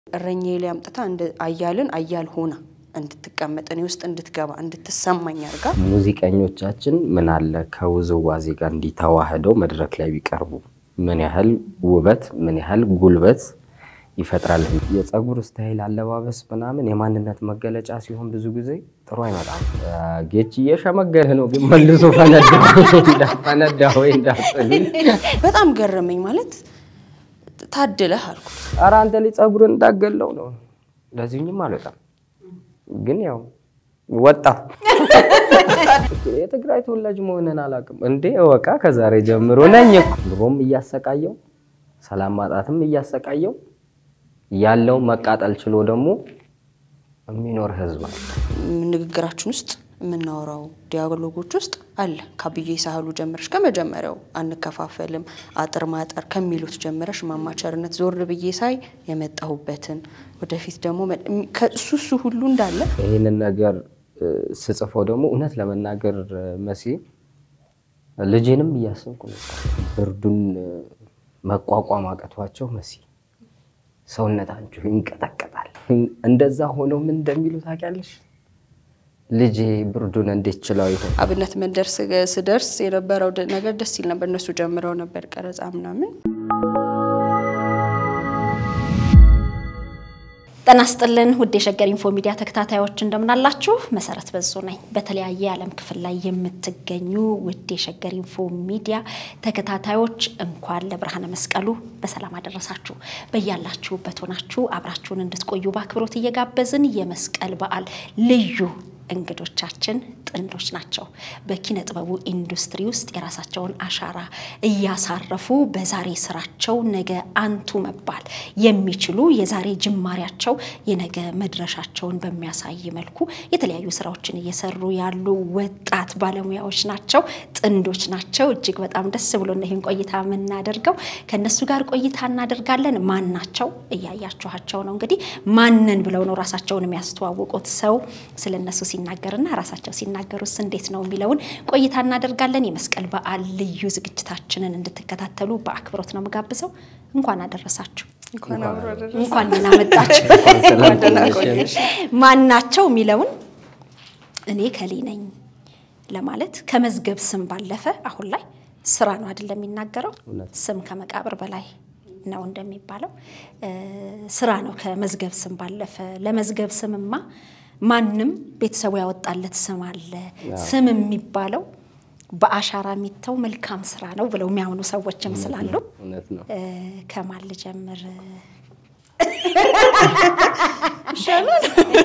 እረኛዬ ላይ አምጥታ እንደ አያልን አያል ሆና እንድትቀመጥ እኔ ውስጥ እንድትገባ እንድትሰማኝ አድርጋ ሙዚቀኞቻችን ምን አለ ከውዝዋዜ ጋር እንዲተዋህደው መድረክ ላይ ቢቀርቡ ምን ያህል ውበት ምን ያህል ጉልበት ይፈጥራል። የፀጉር ስታይል፣ አለባበስ ምናምን የማንነት መገለጫ ሲሆን ብዙ ጊዜ ጥሩ አይመጣም። ጌች እየሸመገለ ነው ግን መልሶ ፈነዳ ፈነዳ ወይ እንዳትሉኝ። በጣም ገረመኝ። ማለት ታድለህ አልኩት። ኧረ አንተ ላይ ፀጉር እንዳገለው ነው። ለዚህኝም አልወጣም ግን ያው ወጣ። የትግራይ ተወላጅ መሆንን አላውቅም እንዴ እወቃ። ከዛሬ ጀምሮ ነኝ እኮ ኑሮም እያሰቃየው ሰላም ማጣትም እያሰቃየው ያለው መቃጠል ችሎ ደግሞ የሚኖር ህዝብ አለ። ንግግራችን ውስጥ የምናወራው ዲያሎጎች ውስጥ አለ። ከአብዬ ሳህሉ ጀምረሽ ከመጀመሪያው አንከፋፈልም፣ አጥር ማጠር ከሚሉት ጀምረሽ ማማቸርነት ዞር ብዬ ሳይ የመጣሁበትን ወደፊት ደግሞ ከእሱ እሱ ሁሉ እንዳለ ይህንን ነገር ስጽፈው ደግሞ እውነት ለመናገር መሲ ልጄንም እያሰብኩ ነው። ብርዱን መቋቋም አቅቷቸው መሲ ሰውነታችሁ ይንቀጠቀጣል። እንደዛ ሆነው ምን እንደሚሉ ታውቂያለሽ? ልጄ ብርዱን እንዴት ችለው ይሆን? አብነት መንደር ስደርስ የነበረው ነገር ደስ ይል ነበር። እነሱ ጀምረው ነበር ቀረጻ ምናምን። ጤና ይስጥልን ውድ የሸገር ኢንፎ ሚዲያ ተከታታዮች እንደምናላችሁ። መሰረት በዙ ነኝ። በተለያየ የዓለም ክፍል ላይ የምትገኙ ውድ የሸገር ኢንፎ ሚዲያ ተከታታዮች እንኳን ለብርሃነ መስቀሉ በሰላም አደረሳችሁ። በያላችሁበት ሆናችሁ አብራችሁን እንድትቆዩ በአክብሮት እየጋበዝን የመስቀል በዓል ልዩ እንግዶቻችን ጥንዶች ናቸው። በኪነ ጥበቡ ኢንዱስትሪ ውስጥ የራሳቸውን አሻራ እያሳረፉ በዛሬ ስራቸው ነገ አንቱ መባል የሚችሉ የዛሬ ጅማሬያቸው የነገ መድረሻቸውን በሚያሳይ መልኩ የተለያዩ ስራዎችን እየሰሩ ያሉ ወጣት ባለሙያዎች ናቸው። ጥንዶች ናቸው። እጅግ በጣም ደስ ብሎ ይህን ቆይታ የምናደርገው ከእነሱ ጋር ቆይታ እናደርጋለን። ማን ናቸው? እያያችኋቸው ነው። እንግዲህ ማንን ብለው ነው ራሳቸውን የሚያስተዋውቁት? ሰው ስለ እነሱ ሲናገርና ራሳቸው ሲናገሩስ እንዴት ነው የሚለውን ቆይታ እናደርጋለን። የመስቀል በዓል ልዩ ዝግጅታችንን እንድትከታተሉ በአክብሮት ነው የምጋብዘው። እንኳን አደረሳችሁ፣ እንኳን ደህና መጣችሁ። ማን ናቸው የሚለውን እኔ ከሌ ነኝ ለማለት ከመዝገብ ስም ባለፈ አሁን ላይ ስራ ነው አይደለም የሚናገረው። ስም ከመቃብር በላይ ነው እንደሚባለው ስራ ነው ከመዝገብ ስም ባለፈ። ለመዝገብ ስምማ ማንም ቤተሰቡ ያወጣለት ስም አለ። ስም የሚባለው በአሻራ የሚተው መልካም ስራ ነው ብለው የሚያምኑ ሰዎችም ስላሉ ከማን ልጀምር ይሻላል?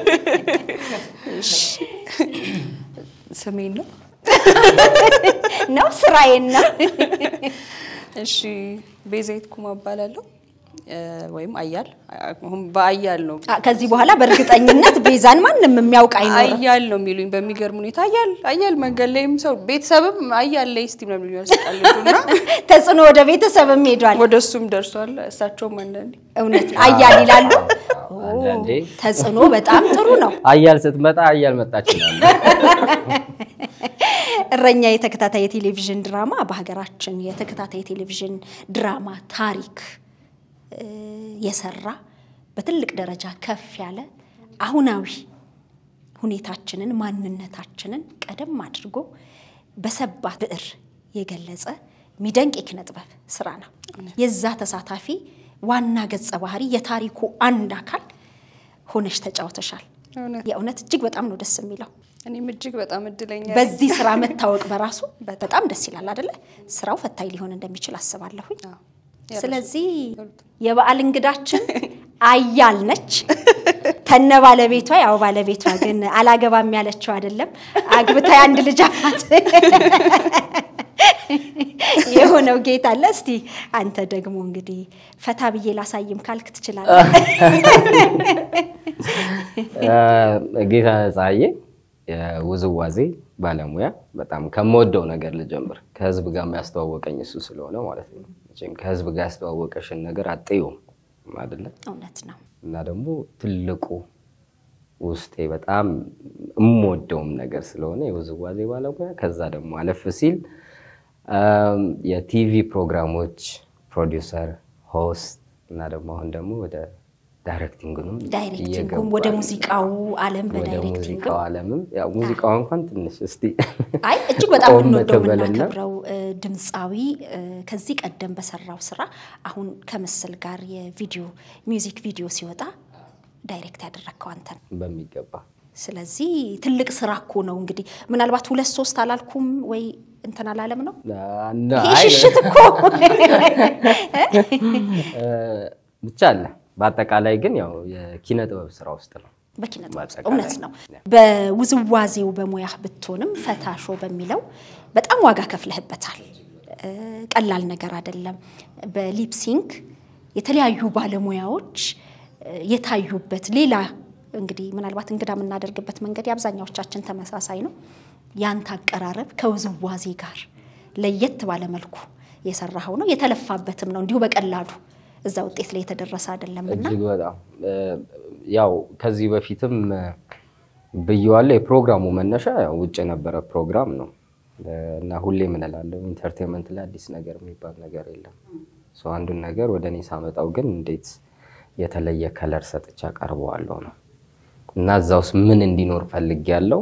ስሜን ነው ነው ስራዬን ነው። እሺ ቤዛዊት ኩማ እባላለሁ ወይም አያል አሁን በአያል ነው። ከዚህ በኋላ በእርግጠኝነት ቤዛን ማንም የሚያውቅ አይኖርም። አያል ነው የሚሉኝ በሚገርም ሁኔታ አያል አያል መንገድ ላይም ሰው ቤተሰብም አያል ላይ እስቲ ነው የሚሉኝ ያስቃልና ተጽዕኖ ወደ ቤተሰብም ሄዷል። ወደ እሱም ደርሷል። እሳቸውም አንዳንዴ እውነት አያል ይላሉ። አንዳንዴ ተጽዕኖ በጣም ጥሩ ነው። አያል ስትመጣ አያል መጣች ይላሉ። እረኛ የተከታታይ የቴሌቪዥን ድራማ በሀገራችን የተከታታይ የቴሌቪዥን ድራማ ታሪክ የሰራ በትልቅ ደረጃ ከፍ ያለ አሁናዊ ሁኔታችንን ማንነታችንን ቀደም አድርጎ በሰባ ብዕር የገለጸ የሚደንቅ የኪነ ጥበብ ስራ ነው። የዛ ተሳታፊ ዋና ገጸ ባህሪ የታሪኩ አንድ አካል ሆነሽ ተጫውተሻል። የእውነት እጅግ በጣም ነው ደስ የሚለው። እኔም እጅግ በጣም እድለኛ ነኝ። በዚህ ስራ መታወቅ በራሱ በጣም ደስ ይላል አይደለ? ስራው ፈታኝ ሊሆን እንደሚችል አስባለሁኝ። ስለዚህ የበዓል እንግዳችን አያል ነች ከነ ባለቤቷ። ያው ባለቤቷ ግን አላገባም ያለችው አይደለም፣ አግብታ አንድ ልጅ አላት የሆነው ጌታ አለ። እስቲ አንተ ደግሞ እንግዲህ ፈታ ብዬ ላሳይም ካልክ ትችላለህ። ጌታ ፀሐዬ የውዝዋዜ ባለሙያ በጣም ከምወደው ነገር ልጀምር። ከህዝብ ጋር የሚያስተዋወቀኝ እሱ ስለሆነ ማለት ነው። መቼም ከህዝብ ጋር ያስተዋወቀሽን ነገር አጥዩም አይደለ? እውነት ነው። እና ደግሞ ትልቁ ውስጤ በጣም የምወደውም ነገር ስለሆነ የውዝዋዜ ባለሙያ ከዛ ደግሞ አለፍ ሲል የቲቪ ፕሮግራሞች ፕሮዲውሰር፣ ሆስት እና ደግሞ አሁን ደግሞ ወደ ዳይሬክቲንግንም ዳይሬክቲንጉም ወደ ሙዚቃው ዓለም ወደ በዳይሬክቲንግ ሙዚቃው ዓለምም ያው ሙዚቃው እንኳን ትንሽ እስቲ አይ እጅግ በጣም ቆም የምንወደው ትበልና የምናከብረው እ፣ ድምፃዊ እ፣ ከዚህ ቀደም በሰራው ስራ አሁን ከምስል ጋር የቪዲዮ ሚውዚክ ቪዲዮ ሲወጣ ዳይሬክት ያደረግከው አንተን። በሚገባ ስለዚህ ትልቅ ስራ እኮ ነው። እንግዲህ ምናልባት ሁለት ሶስት አላልኩም ወይ እንትን አላለም ነው እና ይሄ አይ ሽሽት እኮ ብቻ አለ። በአጠቃላይ ግን ያው የኪነ ጥበብ ስራ ውስጥ ነው። በኪነ ጥበብ ውስጥ በአጠቃላይ እውነት ነው። በውዝዋዜው በሙያህ ብትሆንም ፈታሾ በሚለው በጣም ዋጋ ከፍለህበታል። እ፣ ቀላል ነገር አይደለም። በሊፕሲንግ የተለያዩ ባለሙያዎች እ፣ የታዩበት ሌላ እንግዲህ ምናልባት እንግዳ የምናደርግበት መንገድ የአብዛኛዎቻችን ተመሳሳይ ነው። ያንተ አቀራረብ ከውዝዋዜ ጋር ለየት ባለ መልኩ የሰራኸው ነው። የተለፋበትም ነው። እንዲሁ በቀላሉ እዛ ውጤት ላይ የተደረሰ አይደለም እና እጅግ በጣም እ፣ ያው ከዚህ በፊትም እ፣ ብየዋለሁ። የፕሮግራሙ መነሻ ያው ውጭ የነበረ ፕሮግራም ነው እ፣ እና ሁሌ ምን እላለሁ ኢንተርቴንመንት ላይ አዲስ ነገር የሚባል ነገር የለም። ሰው አንዱን ነገር ወደ እኔ ሳመጣው ግን እንዴት የተለየ ከለር ሰጥቻ ቀርበዋለሁ ነው እና እዛ ውስጥ ምን እንዲኖር ፈልግ ያለው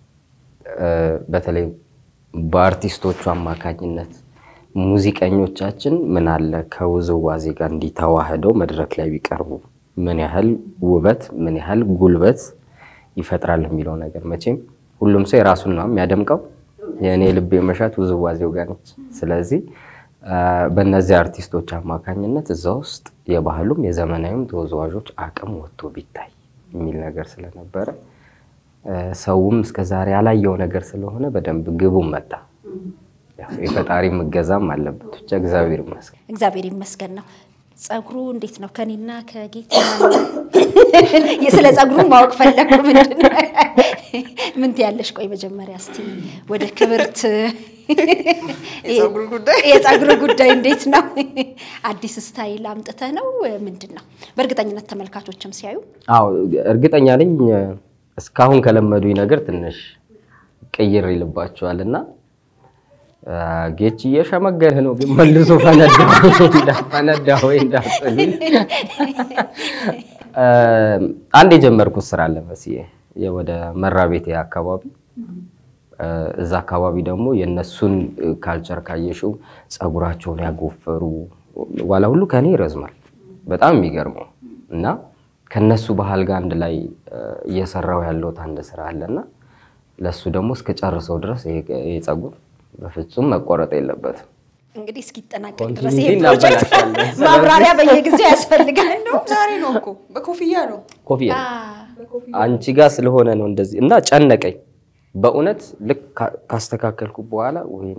በተለይ በአርቲስቶቹ አማካኝነት ሙዚቀኞቻችን ምን አለ ከውዝዋዜ ጋር እንዲተዋህደው መድረክ ላይ ቢቀርቡ ምን ያህል ውበት ምን ያህል ጉልበት ይፈጥራል የሚለው ነገር መቼም ሁሉም ሰው የራሱን ነው የሚያደምቀው። የእኔ ልብ መሻት ውዝዋዜው ጋር ነች። ስለዚህ በእነዚህ አርቲስቶች አማካኝነት እዛ ውስጥ የባህሉም የዘመናዊም ተወዛዋዦች አቅም ወጥቶ ቢታይ የሚል ነገር ስለነበረ ሰውም እስከዛሬ ያላየው ነገር ስለሆነ በደንብ ግቡም መጣ። ያው የፈጣሪ እገዛም አለበት። ብቻ እግዚአብሔር ይመስገን። እግዚአብሔር ይመስገን ነው። ጸጉሩ እንዴት ነው? ከኔና ከጌት ስለ ጸጉሩ ማወቅ ፈለኩ። ምንድን ነው ምን ትያለሽ? ቆይ መጀመሪያ እስቲ ወደ ክብርት የጸጉሩ ጉዳይ እንዴት ነው? አዲስ ስታይል አምጥተህ ነው ምንድን ነው? በእርግጠኝነት ተመልካቾችም ሲያዩ አዎ እርግጠኛ ነኝ እስካሁን ከለመዱኝ ነገር ትንሽ ቅይር ይልባቸዋል እና ጌች እየሸመገለ ነው ግን መልሶ ፈነዳ ወይ እንዳትሉኝ። አንድ የጀመርኩት ስራ አለ መስዬ ወደ መራ ቤቴ አካባቢ እዛ አካባቢ ደግሞ የእነሱን ካልቸር ካየሽው ፀጉራቸውን ያጎፈሩ ዋላ ሁሉ ከኔ ይረዝማል። በጣም የሚገርመው እና ከነሱ ባህል ጋር አንድ ላይ እየሰራው ያለሁት አንድ ስራ አለና ለእሱ ደግሞ እስከ ጨርሰው ድረስ ይሄ ፀጉር በፍጹም መቆረጥ የለበትም። እንግዲህ እስኪጠናቀቅ ድረስ ኮንቲኒቲ ይሄ ፕሮጀክት እናበላሻለን። ማብራሪያ በየጊዜው ያስፈልጋል ነው። ዛሬ ነው እኮ በኮፍያ ነው። ኮፍያ አንቺ ጋር ስለሆነ ነው እንደዚህ እና ጨነቀኝ በእውነት ልክ ካ- ካስተካከልኩ በኋላ ወይኔ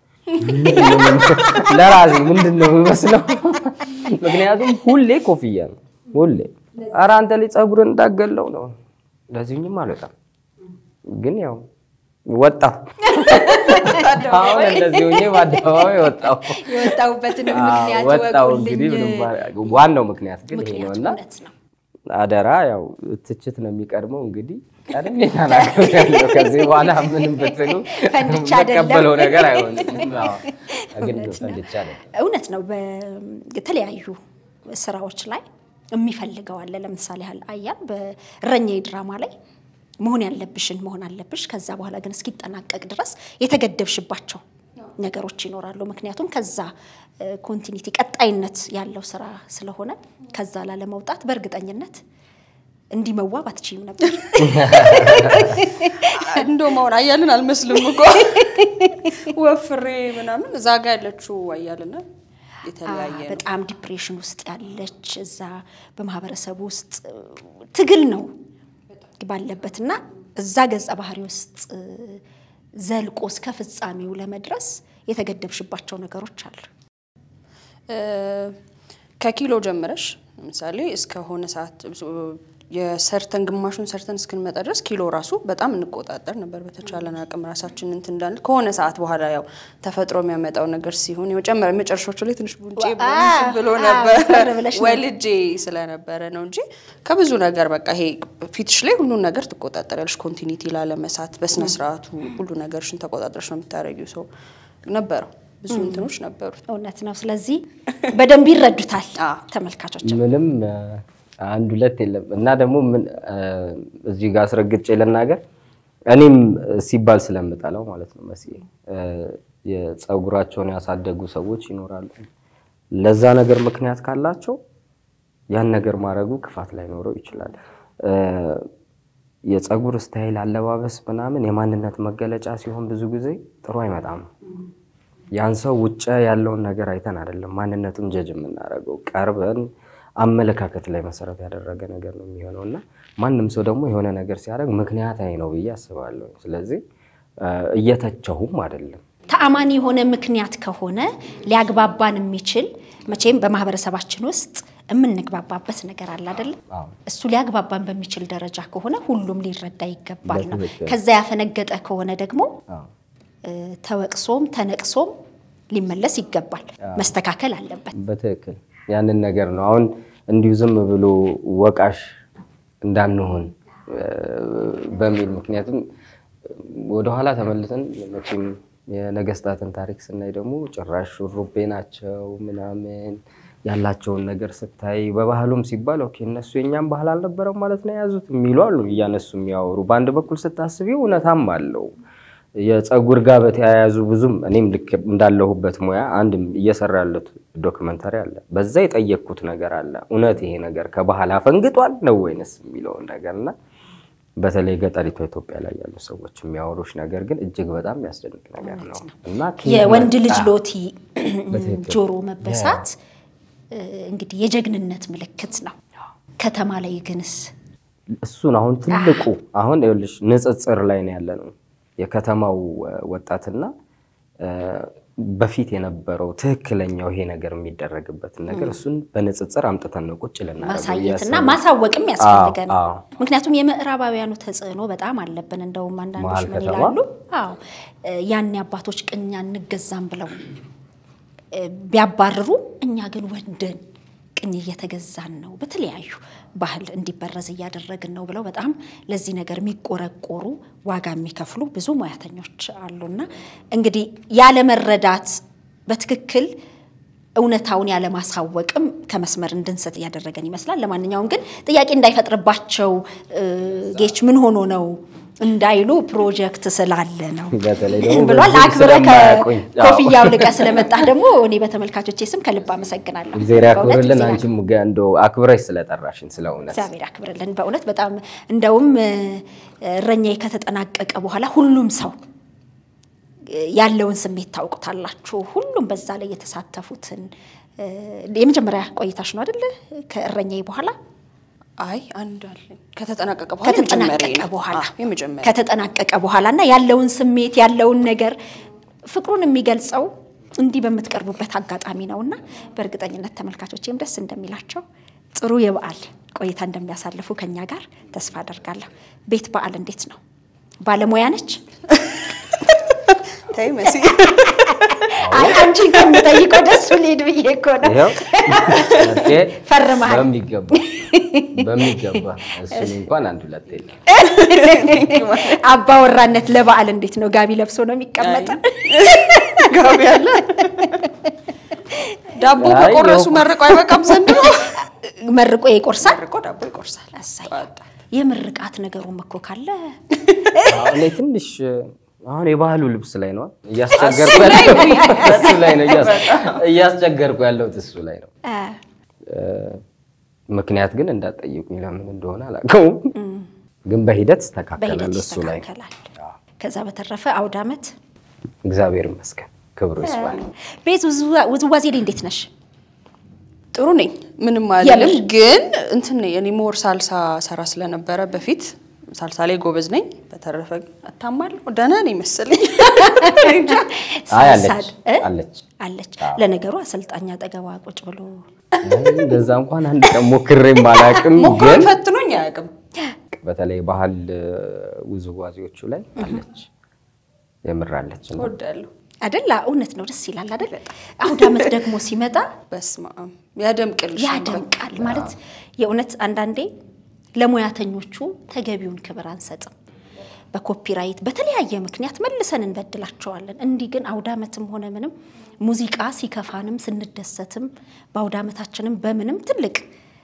ለራሴ ምንድን ነው የሚመስለው? ምክንያቱም ሁሌ ኮፍያ ነው ሁሌ። ኧረ አንተ ላይ ፀጉርን እንዳገለው ነው ለዚህኝም አልወጣም፣ ግን ያው ወጣ አሁን እንደዚህ ሆኜ በአደባባይ ወጣው የወጣሁበትን ምክንያት ወጣው ወቁልኝ። እንግዲህ ምንም ማድረግ- ዋናው ምክንያት ግን ይሄ ነው ምክንያቱ እና እውነት ነው። አደራ ያው ትችት ነው የሚቀድመው። እንግዲህ ቀድሜ ተናግሬያለሁ። ከዚህ በኋላ ምንም ብትሉ ፈንድቻ አይደለም። የምቀበለው ነገር አይሆንም። አዎ፣ ግን እውነት ነው። ፈንድቻ አይደለም። እውነት ነው። በተለያዩ ስራዎች ላይ የሚፈልገው አለ። ለምሳሌ ያህል አያን በእረኛዬ ድራማ ላይ መሆን ያለብሽን መሆን አለብሽ። ከዛ በኋላ ግን እስኪጠናቀቅ ድረስ የተገደብሽባቸው ነገሮች ይኖራሉ። ምክንያቱም ከዛ ኮንቲኒቲ ቀጣይነት ያለው ስራ ስለሆነ ከዛ ላለመውጣት በእርግጠኝነት እንዲህ መዋብ አትችይም ነበር። እንደውም አሁን አያልን አልመስልም እኮ ወፍሬ ምናምን እዛ ጋ ያለችው አያልና የተለያየ ነው። በጣም ዲፕሬሽን ውስጥ ያለች እዛ በማህበረሰቡ ውስጥ ትግል ነው ባለበትና እዛ ገጸ ባህሪ ውስጥ ዘልቆ እስከ ፍጻሜው ለመድረስ የተገደብሽባቸው ነገሮች አሉ። እ፣ ከኪሎ ጀምረሽ ለምሳሌ እስከሆነ ሰዓት የሰርተን ግማሹን ሰርተን እስክንመጣ ድረስ ኪሎ ራሱ በጣም እንቆጣጠር ነበር። በተቻለን አቅም ራሳችን እንትን እንዳንል ከሆነ ሰዓት በኋላ ያው ተፈጥሮ የሚያመጣው ነገር ሲሆን የመጨመር መጨረሻዎቹ ላይ ትንሽ ቡንጬ አ- ብሎ አ- ነበር ወፈር ብለሽ ነው። ወልጄ ስለነበረ ነው እንጂ ከብዙ ነገር በቃ ይሄ ፊትሽ ላይ ሁሉን ነገር ትቆጣጠሪያለሽ። ኮንቲኒቲ ላለመሳት በስነ ስርዓቱ ሁሉ ነገርሽን ተቆጣጠረሽ ነው የምታደርጊው። ሰው ነበረው ብዙ እንትኖች ነበሩት። እውነት ነው። ስለዚህ በደንብ ይረዱታል አዎ። ተመልካቾች። ምንም እ፣ አንድ ሁለት የለም እና ደግሞ ምን እዚህ ጋር አስረግጬ ልናገር እኔም ሲባል ስለምጠላው ማለት ነው መሲ የፀጉራቸውን ያሳደጉ ሰዎች ይኖራሉ። ለዛ ነገር ምክንያት ካላቸው ያን ነገር ማድረጉ ክፋት ላይኖረው ይችላል። የፀጉር ስታይል፣ አለባበስ ምናምን የማንነት መገለጫ ሲሆን ብዙ ጊዜ ጥሩ አይመጣም። ያን ሰው ውጭ ያለውን ነገር አይተን አይደለም ማንነቱን ጀጅ የምናደርገው ቀርበን አመለካከት ላይ መሰረት ያደረገ ነገር ነው የሚሆነው እና ማንም ሰው ደግሞ የሆነ ነገር ሲያደርግ ምክንያታዊ ነው ብዬ አስባለሁ። ስለዚህ እየተቸሁም አይደለም። ተአማኒ የሆነ ምክንያት ከሆነ ሊያግባባን የሚችል መቼም በማህበረሰባችን ውስጥ የምንግባባበት ነገር አለ አይደለም? እሱ ሊያግባባን በሚችል ደረጃ ከሆነ ሁሉም ሊረዳ ይገባል ነው። ከዛ ያፈነገጠ ከሆነ ደግሞ ተወቅሶም ተነቅሶም ሊመለስ ይገባል፣ መስተካከል አለበት። በትክክል ያንን ነገር ነው አሁን እንዲሁ ዝም ብሎ ወቃሽ እንዳንሆን በሚል ምክንያቱም ወደኋላ ተመልሰን መቼም የነገስታትን ታሪክ ስናይ ደግሞ ጭራሽ ሹሩቤ ናቸው ምናምን ያላቸውን ነገር ስታይ በባህሉም ሲባል ኦኬ እነሱ የኛም ባህል አልነበረም ማለት ነው የያዙት የሚሉ አሉ እያነሱ የሚያወሩ። በአንድ በኩል ስታስቢው እውነታም አለው። የፀጉር ጋር በተያያዙ ብዙም እኔም ልክ እንዳለሁበት ሙያ አንድ እየሰራ ያለት ዶክመንታሪ አለ። በዛ የጠየቅኩት ነገር አለ። እውነት ይሄ ነገር ከባህል አፈንግጧል ነው ወይንስ የሚለውን ነገር እና በተለይ ገጠሪቷ ኢትዮጵያ ላይ ያሉ ሰዎች የሚያወሩሽ ነገር ግን እጅግ በጣም የሚያስደንቅ ነገር ነው እና የወንድ ልጅ ሎቲ ጆሮ መበሳት እንግዲህ የጀግንነት ምልክት ነው። ከተማ ላይ ግንስ እሱን አሁን ትልቁ አሁን ይኸውልሽ ንጽጽር ላይ ነው ያለ ነው የከተማው ወጣትና በፊት የነበረው ትክክለኛው ይሄ ነገር የሚደረግበትን ነገር እሱን በንጽጽር አምጥተን ነው ቁጭ ማሳየትና ማሳወቅም ያስፈልገን። ምክንያቱም የምዕራባውያኑ ተጽዕኖ በጣም አለብን። እንደውም አንዳንዶች ምን ይላሉ? አዎ ያኔ አባቶች ቅኛ እንገዛም ብለው ቢያባርሩ፣ እኛ ግን ወንደን ቅኝ እየተገዛን ነው፣ በተለያዩ ባህል እንዲበረዝ እያደረግን ነው ብለው በጣም ለዚህ ነገር የሚቆረቆሩ ዋጋ የሚከፍሉ ብዙ ሙያተኞች አሉና እንግዲህ ያለመረዳት በትክክል እውነታውን ያለማሳወቅም ከመስመር እንድንሰጥ እያደረገን ይመስላል። ለማንኛውም ግን ጥያቄ እንዳይፈጥርባቸው ጌች ምን ሆኖ ነው እንዳይሉ ፕሮጀክት ስላለ ነው ብሏል። አክብረ ከኮፍያ አውልቀ ስለመጣ ደግሞ እኔ በተመልካቾቼ ስም ከልብ አመሰግናለሁ። እግዚአብሔር ያክብርልን። አንቺም እንደው አክብረሽ ስለጠራሽን ስለ እውነት እግዚአብሔር ያክብርልን። በእውነት በጣም እንደውም እረኛዬ ከተጠናቀቀ በኋላ ሁሉም ሰው ያለውን ስሜት ታውቁታላችሁ። ሁሉም በዛ ላይ የተሳተፉትን የመጀመሪያ ቆይታሽ ነው አይደለ? ከእረኛዬ በኋላ አይ አንድ አለኝ ከተጠናቀቀ በኋላ ከተጠናቀቀ በኋላ የመጀመሪያ ከተጠናቀቀ በኋላ እና ያለውን ስሜት ያለውን ነገር ፍቅሩን የሚገልጸው እንዲህ በምትቀርቡበት አጋጣሚ ነው እና በእርግጠኝነት ተመልካቾቼም ደስ እንደሚላቸው ጥሩ የበዓል ቆይታ እንደሚያሳልፉ ከኛ ጋር ተስፋ አደርጋለሁ። ቤት በዓል እንዴት ነው? ባለሙያ ነች? ተይ መሲ አይ አንቺን ከምጠይቀው ደሱ ልሄድ ብዬ እኮ ነው። ፈርመሃል። በሚገባ በሚገባ እሱን እንኳን አንድ ሁለት የለም። አባወራነት ለበዓል እንዴት ነው? ጋቢ ለብሶ ነው የሚቀመጠ? ጋቢ አለ። ዳቦ በቆረሱ መርቆ አይበቃም ዘንድሮ። መርቆ ይቆርሳል። መርቆ ዳቦ ይቆርሳል። እሰይ የምርቃት ነገሩም እኮ ካለ እኔ ትንሽ አሁን የባህሉ ልብስ ላይ ነው እያስቸገርኩ እሱ ላይ ነው እያስቸገርኩ ያለሁት እሱ ላይ ነው። ምክንያት ግን እንዳትጠይቁኝ ለምን እንደሆነ አላውቀውም፣ ግን በሂደት ይስተካከላል በሂደት እሱ ላይ ይስተካከላል። ከዛ በተረፈ አውደ ዓመት እግዚአብሔር ይመስገን ክብሩ ይስፋ። ቤት ውዝዋዜ ላይ እንዴት ነሽ? ጥሩ ነኝ፣ ምንም አልልም። ግን እንትን እኔ ሞር ሳልሳ ሰራ ስለነበረ በፊት ሳልሳ ላይ ጎበዝ ነኝ። በተረፈ እታማለሁ፣ ደህና ነኝ መሰለኝ። አይ አለች ሳል- እ? አለች አለች። ለነገሩ አሰልጣኝ አጠገቧ ቁጭ ብሎ እንደዛ እንኳን አንድ ቀን ሞክሬም አላውቅም፣ ሞክሮ ግን ፈትኖኝ አያውቅም። በተለይ ባህል ውዝዋዜዎቹ ላይ አለች፣ የምር አለች። እና እወዳለሁ። አደላ እውነት ነው። ደስ ይላል አደል? አውደ ዓመት ደግሞ ሲመጣ በስመ አብ ያደምቅልሽ። ያደምቃል ማለት የእውነት አንዳንዴ ለሙያተኞቹ ተገቢውን ክብር አንሰጥም። በኮፒራይት በተለያየ ምክንያት መልሰን እንበድላቸዋለን። እንዲህ ግን አውደ ዓመትም ሆነ ምንም ሙዚቃ ሲከፋንም ስንደሰትም በአውደ ዓመታችንም በምንም ትልቅ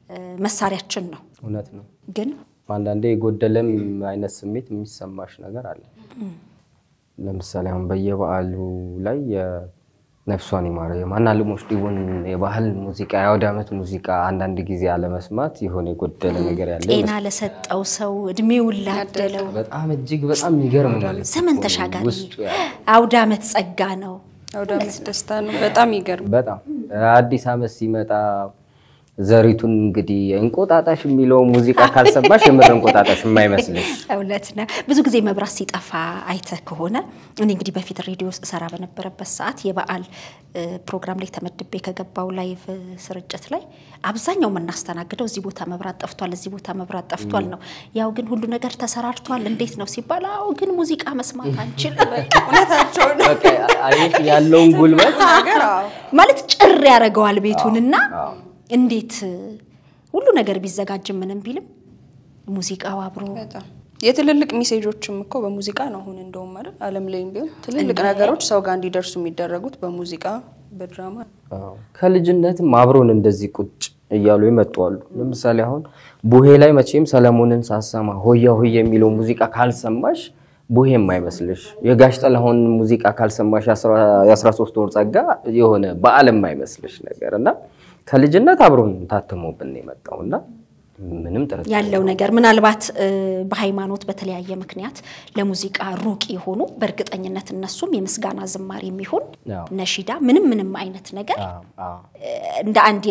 መሳሪያችን ነው። እውነት ነው። ግን አንዳንዴ የጎደለም አይነት ስሜት የሚሰማሽ ነገር አለ። ለምሳሌ አሁን በየበዓሉ ላይ የነፍሷን ይማረ የማናልሞች ዲቡን የባህል ሙዚቃ የአውደ ዓመት ሙዚቃ አንዳንድ ጊዜ አለመስማት የሆነ የጎደለ ነገር ያለ ጤና ለሰጠው ሰው እድሜውን ላደለው በጣም እጅግ በጣም የሚገርም ማለት ነው። ዘመን ተሻጋሪ ውስጡ ያለ አውደ ዓመት ጸጋ ነው። አውደ ዓመት ደስታ ነው። በጣም ይገርም። በጣም አዲስ ዓመት ሲመጣ ዘሪቱን እንግዲህ እንቆጣጣሽ የሚለው ሙዚቃ ካልሰማሽ የምር እንቆጣጣሽ የማይመስልሽ እውነት ነው። ብዙ ጊዜ መብራት ሲጠፋ አይተህ ከሆነ እኔ እንግዲህ በፊት ሬዲዮ ሰራ በነበረበት ሰዓት የበዓል እ፣ ፕሮግራም ላይ ተመድቤ ከገባው ላይቭ ስርጭት ላይ አብዛኛው የምናስተናግደው እዚህ ቦታ መብራት ጠፍቷል፣ እዚህ ቦታ መብራት ጠፍቷል ነው። ያው ግን ሁሉ ነገር ተሰራርቷል እንዴት ነው ሲባል፣ አዎ ግን ሙዚቃ መስማት አንችልም እውነታቸው ነው በቃ አየሽ ያለውን ጉልበት ነገር አዎ። ማለት ጭር ያደርገዋል ቤቱንና አዎ። እንዴት ሁሉ ነገር ቢዘጋጅም ምንም ቢልም ሙዚቃው አብሮ በጣም የትልልቅ ሜሴጆችም እኮ በሙዚቃ ነው። አሁን እንደውም አይደል ዓለም ላይም ቢሆን ትልልቅ ነገሮች ሰው ጋር እንዲደርሱ የሚደረጉት በሙዚቃ በድራማ ነው። አዎ። ከልጅነትም አብሮን እንደዚህ ቁጭ እያሉ የመጡ አሉ። ለምሳሌ አሁን ቡሄ ላይ መቼም ሰለሞንን ሳሰማ ሆያ ሆያ የሚለው ሙዚቃ ካልሰማሽ ቡሄ የማይመስልሽ፣ የጋሽ ጥላሁን ሙዚቃ ካልሰማሽ የ13 ወር ጸጋ የሆነ በዓል የማይመስልሽ ነገር እና ከልጅነት አብሮን ታትሞብን የመጣው እና ምንም ጥርጥር ያለው ነገር ምናልባት እ፣ በሃይማኖት በተለያየ ምክንያት ለሙዚቃ ሩቅ የሆኑ በእርግጠኝነት እነሱም የምስጋና ዝማሬ የሚሆን አዎ። ነሺዳ ምንም ምንም አይነት ነገር አዎ፣ አዎ። እ፣ እንደ አንድ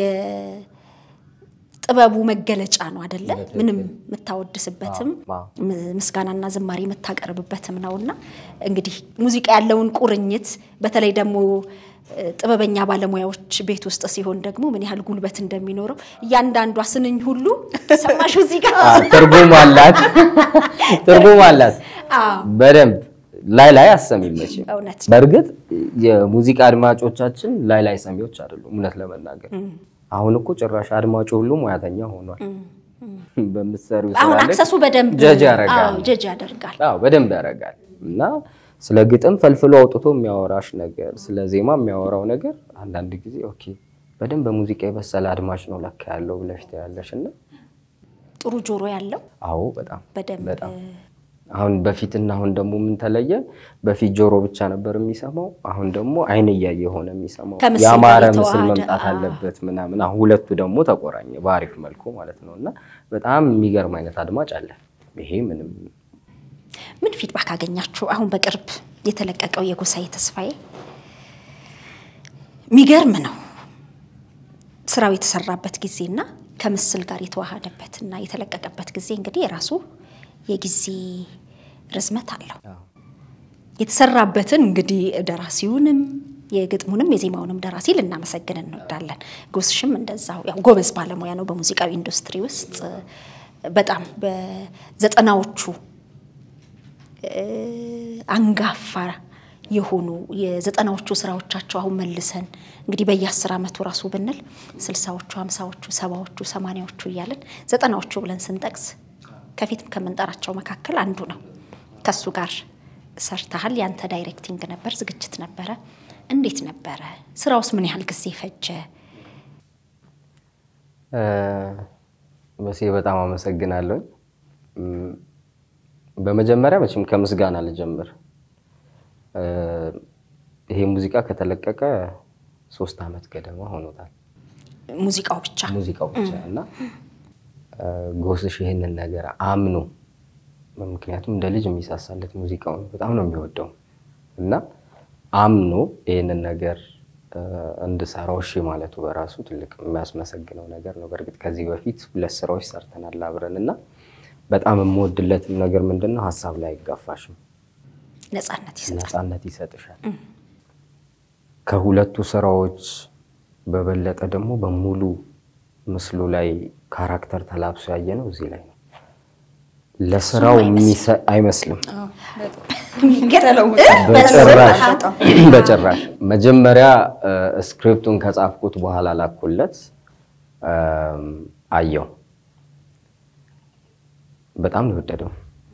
የጥበቡ መገለጫ ነው አደለ? ምንም የምታወድስበትም አዎ። ም- ምስጋናና ዝማሬ የምታቀርብበትም ነውና እንግዲህ ሙዚቃ ያለውን ቁርኝት በተለይ ደግሞ እ፣ ጥበበኛ ባለሙያዎች ቤት ውስጥ ሲሆን ደግሞ ምን ያህል ጉልበት እንደሚኖረው እያንዳንዷ ስንኝ ሁሉ ሰማሽ እዚህ ጋር አዎ፣ ትርጉም አላት ትርጉም አላት አዎ፣ በደንብ ላይ ላይ አሰሚም መቼም እውነት በእርግጥ የሙዚቃ አድማጮቻችን ላይ ላይ ሰሚዎች አይደሉም። እውነት ለመናገር አሁን እኮ ጭራሽ አድማጩ ሁሉ ሙያተኛ ሆኗል። በምትሰሪው ስራ አሁን ላይ አክሰሱ በደንብ ጀጅ ያደርጋል። አዎ፣ ጀጅ ያደርጋል። አዎ በደንብ ያደርጋል። እና ስለ ግጥም ፈልፍሎ አውጥቶ የሚያወራሽ ነገር፣ ስለ ዜማ የሚያወራው ነገር አንዳንድ ጊዜ ኦኬ በደንብ በሙዚቃ የበሰለ አድማጭ ነው ለካ ያለው ብለሽ ትያለሽ። እና ጥሩ ጆሮ ያለው አዎ በጣም በደንብ በጣም አሁን በፊትና አሁን ደግሞ ምን ተለየ? በፊት ጆሮ ብቻ ነበር የሚሰማው፣ አሁን ደግሞ አይን እያየ ሆነ የሚሰማው። ከምስል ያማረ ጋር ምስል የተዋሃደ፣ መምጣት አዎ። አለበት ምናምን። አሁን ሁለቱ ደግሞ ተቆራኘ በአሪፍ መልኩ ማለት ነው። እና በጣም የሚገርም አይነት አድማጭ አለ። ይሄ ምንም ምን ፊድባክ አገኛችሁ? አሁን በቅርብ የተለቀቀው የጎሳዬ ተስፋዬ የሚገርም ነው። ስራው የተሰራበት ጊዜና ከምስል ጋር የተዋሃደበት እና የተለቀቀበት ጊዜ እንግዲህ የራሱ የጊዜ ርዝመት አለው። አዎ። የተሰራበትን እንግዲህ ደራሲውንም የግጥሙንም የዜማውንም ደራሲ ልናመሰግን እንወዳለን። ጎስሽም እንደዛው ያው ጎበዝ ባለሙያ ነው በሙዚቃዊ ኢንዱስትሪ ውስጥ በጣም በዘጠናዎቹ እ፣ አንጋፋ የሆኑ የዘጠናዎቹ ስራዎቻቸው አሁን መልሰን እንግዲህ በየአስር ዓመቱ ራሱ ብንል ስልሳዎቹ፣ ሀምሳዎቹ፣ ሰባዎቹ፣ ሰማንያዎቹ እያለን ዘጠናዎቹ ብለን ስንጠቅስ ከፊትም ከምንጠራቸው መካከል አንዱ ነው። ከሱ ጋር ሰርተሃል። ያንተ ዳይሬክቲንግ ነበር፣ ዝግጅት ነበረ። እንዴት ነበረ ስራውስ? ምን ያህል ጊዜ ፈጀ? እ፣ መቼ በጣም አመሰግናለሁ። እም፣ በመጀመሪያ መቼም ከምስጋና ልጀምር። እ፣ ይሄ ሙዚቃ ከተለቀቀ ሶስት ዓመት ገደማ ሆኖታል። ሙዚቃው ብቻ ሙዚቃው ብቻ እና እ፣ ጎስሽ ይህንን ነገር አምኖ ምክንያቱም እንደ ልጅ የሚሳሳለት ሙዚቃውን በጣም ነው የሚወደው እና አምኖ ይህንን ነገር እ፣ እንድሰራው እሺ ማለቱ በራሱ ትልቅ የሚያስመሰግነው ነገር ነው። በእርግጥ ከዚህ በፊት ሁለት ስራዎች ሰርተናል አብረን እና በጣም የምወድለትም ነገር ምንድን ነው ሀሳብ ላይ አይጋፋሽም፣ ነጻነት ይሰጣል። ነፃነት ይሰጥሻል። ከሁለቱ ስራዎች በበለጠ ደግሞ በሙሉ ምስሉ ላይ ካራክተር ተላብሶ ያየ ነው እዚህ ላይ ነው። ለስራው የሚሰ- አይመስልም በጭራሽ በጭራሽ። መጀመሪያ እ፣ ስክሪፕቱን ከጻፍኩት በኋላ ላኩለት እም፣ አየው። በጣም ነው የወደደው።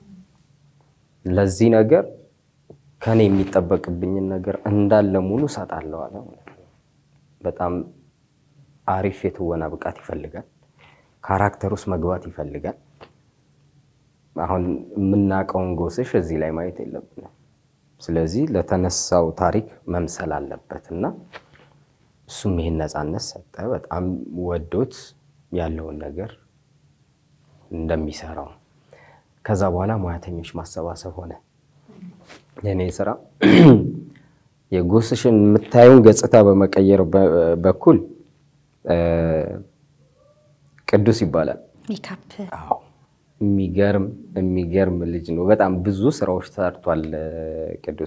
ለዚህ ነገር ከኔ የሚጠበቅብኝን ነገር እንዳለ ሙሉ እሰጣለሁ አለ ማለት ነው። በጣም አሪፍ የትወና ብቃት ይፈልጋል። ካራክተር ውስጥ መግባት ይፈልጋል። አሁን የምናውቀውን ጎስሽ እዚህ ላይ ማየት የለብንም። ስለዚህ ለተነሳው ታሪክ መምሰል አለበት እና እሱም ይህን ነፃነት ሰጠ። በጣም ወዶት ያለውን ነገር እንደሚሰራው ከዛ በኋላ ሙያተኞች ማሰባሰብ ሆነ። የኔ ስራ የጎስሽን የምታየውን ገጽታ በመቀየር በኩል ቅዱስ ይባላል። ሜካፕ አዎ የሚገርም የሚገርም ልጅ ነው። በጣም ብዙ ስራዎች ሰርቷል ቅዱሴ።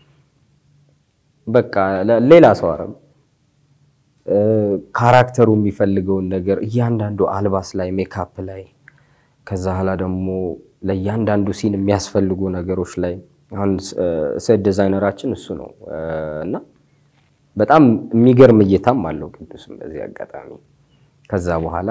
በቃ ሌላ ሰው አረ ካራክተሩ የሚፈልገውን ነገር እያንዳንዱ አልባስ ላይ ሜካፕ ላይ ከዛ ኋላ ደግሞ ለእያንዳንዱ ሲን የሚያስፈልጉ ነገሮች ላይ አሁን ሴት ዲዛይነራችን እሱ ነው እና በጣም የሚገርም እይታም አለው ቅዱስም በዚህ አጋጣሚ ከዛ በኋላ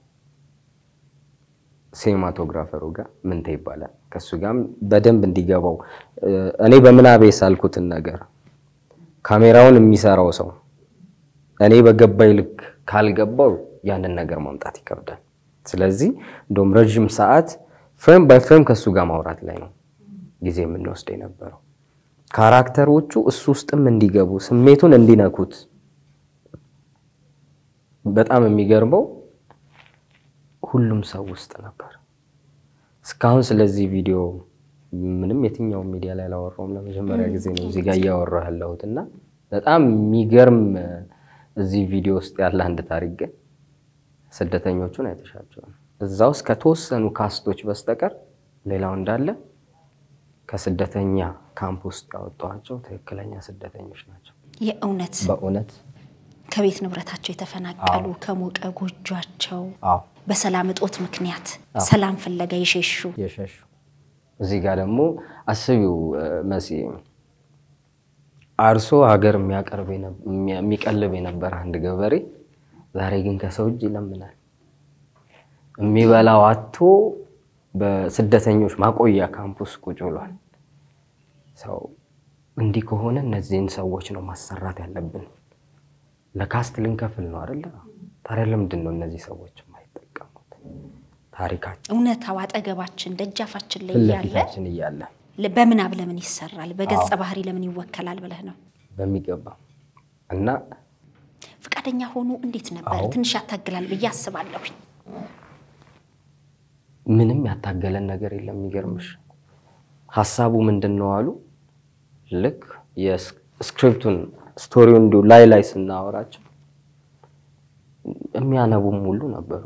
ሲኒማቶግራፈሩ ጋር ምንተ ይባላል ከእሱ ጋርም በደንብ እንዲገባው እኔ በምናቤ ሳልኩትን ነገር ካሜራውን የሚሰራው ሰው እኔ በገባኝ ልክ ካልገባው ያንን ነገር ማምጣት ይከብዳል። ስለዚህ እንደውም ረዥም ሰዓት ፍሬም ባይ ፍሬም ከእሱ ጋር ማውራት ላይ ነው ጊዜ የምንወስድ የነበረው። ካራክተሮቹ እሱ ውስጥም እንዲገቡ ስሜቱን እንዲነኩት። በጣም የሚገርመው ሁሉም ሰው ውስጥ ነበር። እስካሁን ስለዚህ ቪዲዮ ምንም የትኛውም ሚዲያ ላይ አላወራውም። ለመጀመሪያ ጊዜ ነው እዚህ ጋር እያወራሁ ያለሁት እና በጣም የሚገርም እዚህ ቪዲዮ ውስጥ ያለ አንድ ታሪክ ግን ስደተኞቹን አይተሻቸዋል። እዛ ውስጥ ከተወሰኑ ካስቶች በስተቀር ሌላው እንዳለ ከስደተኛ ካምፕ ውስጥ ያወጣኋቸው ትክክለኛ ስደተኞች ናቸው። የእውነት በእውነት ከቤት ንብረታቸው የተፈናቀሉ ከሞቀ ጎጇቸው አዎ በሰላም እጦት ምክንያት ሰላም ፍለጋ የሸሹ የሸሹ እዚህ ጋር ደግሞ አስቢው መሲ አርሶ ሀገር የሚያቀርብ የሚቀልብ የነበረ አንድ ገበሬ ዛሬ ግን ከሰው እጅ ይለምናል። የሚበላው አቶ በስደተኞች ማቆያ ካምፑስ ቁጭ ብሏል። ሰው እንዲህ ከሆነ እነዚህን ሰዎች ነው ማሰራት ያለብን። ለካስት ልንከፍል ነው አይደለ? ታዲያ ለምንድን ነው እነዚህ ሰዎች የማይጠቀሙት? ታሪካችን እውነታው አጠገባችን ደጃፋችን ላይ ፊት እያለ ለፊታችን እያለ በምናብ ለምን ይሰራል? በገጸ ባህሪ ለምን ይወከላል ብለህ ነው በሚገባ እና ፈቃደኛ ሆኑ እንዴት ነበር? አዎ። ትንሽ ያታግላል ብዬ አስባለሁኝ። ምንም ያታገለን ነገር የለም። የሚገርምሽ ሀሳቡ ምንድን ነው አሉ። ልክ የስክሪፕቱን ስቶሪውን እንዲሁ ላይ ላይ ስናወራቸው የሚያነቡም ሁሉ ነበሩ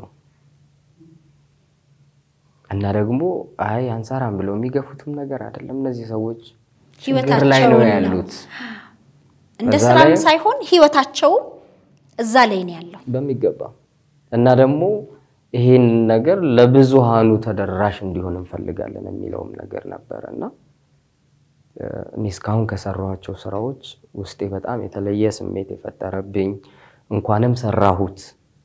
እና ደግሞ አይ አንሰራም ብለው የሚገፉትም ነገር አይደለም። እነዚህ ሰዎች ችግር ላይ ነው ህይወታቸውን ነው። ያሉት እንደ በዛ ስራም ላይ- ሳይሆን ህይወታቸውም እዛ ላይ ነው ያለው። በሚገባ እና ደግሞ ይሄን ነገር ለብዙሃኑ ተደራሽ እንዲሆን እንፈልጋለን የሚለውም ነገር ነበረ እና እ፣ እኔ እስካሁን ከሰራኋቸው ስራዎች ውስጤ በጣም የተለየ ስሜት የፈጠረብኝ እንኳንም ሰራሁት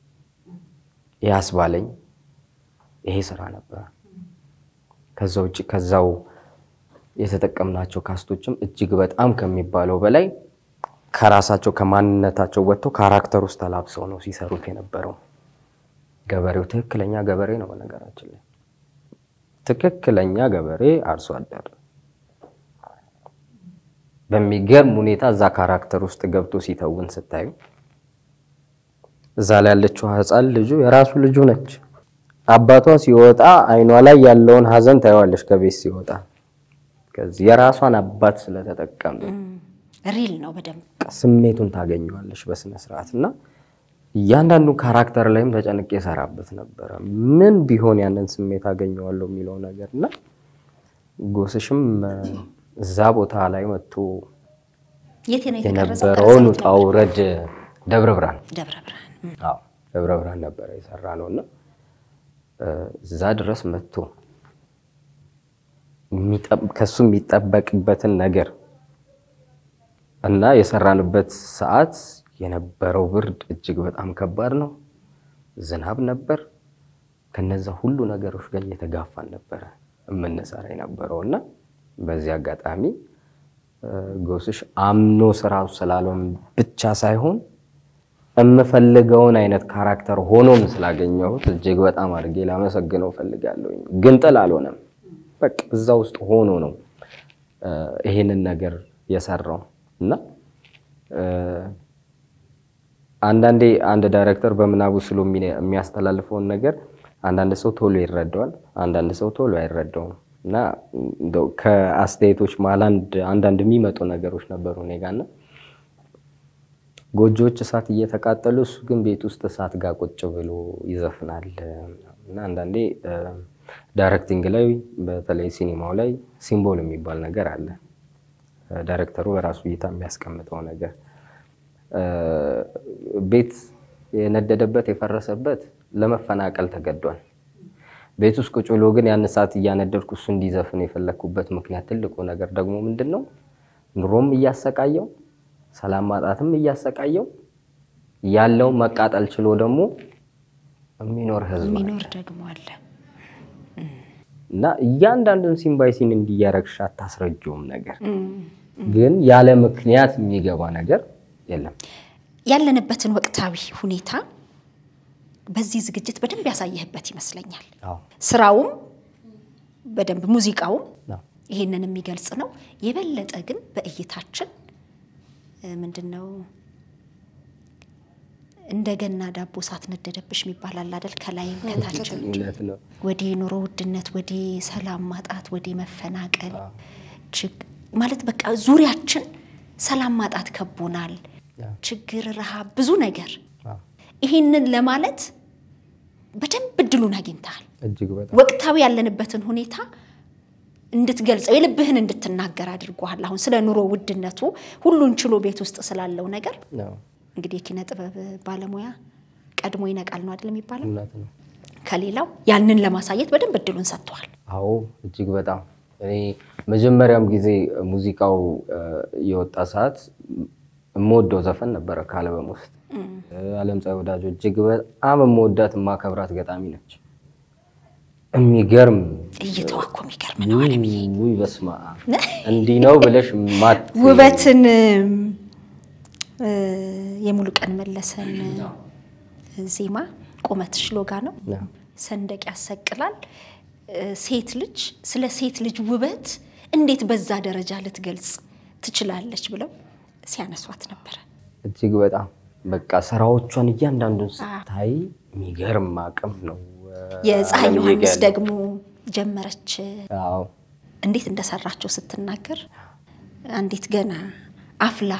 ያስባለኝ ይሄ ስራ ነበረ። ከዛ ውጭ ከዛው የተጠቀምናቸው ካስቶችም እጅግ በጣም ከሚባለው በላይ ከራሳቸው ከማንነታቸው ወጥተው ካራክተር ውስጥ ተላብሰው ነው ሲሰሩት የነበረው። ገበሬው ትክክለኛ ገበሬ ነው። በነገራችን ላይ ትክክለኛ ገበሬ አርሶ አደር በሚገርም ሁኔታ እዛ ካራክተር ውስጥ ገብቶ ሲተውን ስታዩ እዛ ላይ ያለችው ሕፃን ልጁ የራሱ ልጁ ነች። አባቷ ሲወጣ አይኗ ላይ ያለውን ሀዘን ታየዋለች። ከቤት ሲወጣ ከዚህ የራሷን አባት ስለተጠቀም ሪል ነው በደንብ ስሜቱን ታገኘዋለች በስነ ስርዓት እና እያንዳንዱ ካራክተር ላይም ተጨንቄ የሰራበት ነበረ። ምን ቢሆን ያንን ስሜት አገኘዋለሁ የሚለው ነገር እና ጎስሽም እ፣ እዛ ቦታ ላይ መጥቶ የት ነው የተቀረጸው? የነበረውን ቀረጻው ውጣ ውረድ ደብረ ብርሃን ደብረ ብርሃን እም። አዎ ደብረ ብርሃን ነበረ የሰራ ነው እና እ፣ እዛ ድረስ መጥቶ የሚጠብ- ከሱ የሚጠበቅበትን ነገር እና የሰራንበት ሰዓት የነበረው ብርድ እጅግ በጣም ከባድ ነው። ዝናብ ነበር። ከነዛ ሁሉ ነገሮች ጋር እየተጋፋን ነበረ የምንሰራ የነበረው እና በዚህ አጋጣሚ እ፣ ጎስሽ አምኖ ስራው ስላለውም ብቻ ሳይሆን የምፈልገውን አይነት ካራክተር ሆኖም ስላገኘሁት እጅግ በጣም አድርጌ ላመሰግነው ፈልጋለሁ። ግን ጥል አልሆነም። በቃ እዛ ውስጥ ሆኖ ነው እ፣ ይሄንን ነገር የሰራው እና እ፣ አንዳንዴ አንድ ዳይሬክተር በምናቡ ስሎ የሚነ- የሚያስተላልፈውን ነገር አንዳንድ ሰው ቶሎ ይረዳዋል፣ አንዳንድ ሰው ቶሎ አይረዳውም። እና እንደው ከአስተያየቶች መሀል አንድ አንዳንድ የሚመጡ ነገሮች ነበሩ እኔ ጋር እና ጎጆዎች እሳት እየተቃጠሉ እሱ ግን ቤት ውስጥ እሳት ጋር ቁጭ ብሎ ይዘፍናል እና አንዳንዴ እ፣ ዳይሬክቲንግ ላይ በተለይ ሲኒማው ላይ ሲምቦል የሚባል ነገር አለ። እ፣ ዳይሬክተሩ በራሱ እይታ የሚያስቀምጠው ነገር እ፣ ቤት የነደደበት የፈረሰበት ለመፈናቀል ተገዷል። ቤት ውስጥ ቁጭ ብሎ ግን ያን እሳት እያነደድኩ እሱ እንዲዘፍን የፈለግኩበት ምክንያት ትልቁ ነገር ደግሞ ምንድን ነው? ኑሮም እያሰቃየው ሰላም ማጣትም እያሰቃየው ያለው መቃጠል ችሎ ደግሞ የሚኖር ህዝብ አለ። የሚኖር ደግሞ አለ። እና እያንዳንዱን ሲን ባይ ሲን እንዲያረግሽ አታስረጀውም ነገር ግን ያለ ምክንያት የሚገባ ነገር የለም። ያለንበትን ወቅታዊ ሁኔታ በዚህ ዝግጅት በደንብ ያሳየህበት ይመስለኛል። አዎ ስራውም በደንብ ሙዚቃውም አዎ። ይሄንን የሚገልጽ ነው። የበለጠ ግን በእይታችን እ፣ ምንድን ነው እንደገና ዳቦ ሳትነደደብሽ የሚባል አለ አይደል? ከላይም ከታችም እውነት ነው። ወዲህ ኑሮ ውድነት፣ ወዲህ ሰላም ማጣት፣ ወዲህ መፈናቀል ችግ- ማለት በቃ ዙሪያችን ሰላም ማጣት ከቦናል። አዎ። ችግር፣ ረሃብ፣ ብዙ ነገር አዎ። ይህንን ለማለት በደንብ እድሉን አግኝተሃል። እጅግ በጣም ወቅታዊ ያለንበትን ሁኔታ እንድትገልጸው የልብህን እንድትናገር አድርጎሃል። አሁን ስለ ኑሮ ውድነቱ ሁሉን ችሎ ቤት ውስጥ ስላለው ነገር አዎ፣ እንግዲህ የኪነ ጥበብ ባለሙያ ቀድሞ ይነቃል ነው አይደል የሚባለው? እውነት ነው። ከሌላው ያንን ለማሳየት በደንብ እድሉን ሰጥተዋል። አዎ እጅግ በጣም እኔ መጀመሪያም ጊዜ ሙዚቃው እ፣ የወጣ ሰዓት የምወደው ዘፈን ነበረ ከአልበም ውስጥ አለም ፀሐይ ወዳጆ እጅግ በጣም የምወዳት የማከብራት ገጣሚ ነች። የሚገርም እይታዋ እኮ የሚገርም ነው አለምዬ። ውይ በስመ አብ እንዲህ ነው ብለሽ ማት ውበትን እ፣ የሙሉቀን መለሰን ዜማ ቁመትሽ ሎጋ ነው ሰንደቅ ያሰቅላል። እ፣ ሴት ልጅ ስለ ሴት ልጅ ውበት እንዴት በዛ ደረጃ ልትገልጽ ትችላለች ብለው ሲያነሷት ነበረ። እጅግ በጣም በቃ ስራዎቿን እያንዳንዱን ስታይ የሚገርም አቅም ነው። የፀሐይ አለምዬ ዮሐንስ ጋር ደግሞ ጀመረች አዎ እንዴት እንደሰራቸው ስትናገር አንዲት ገና አፍላ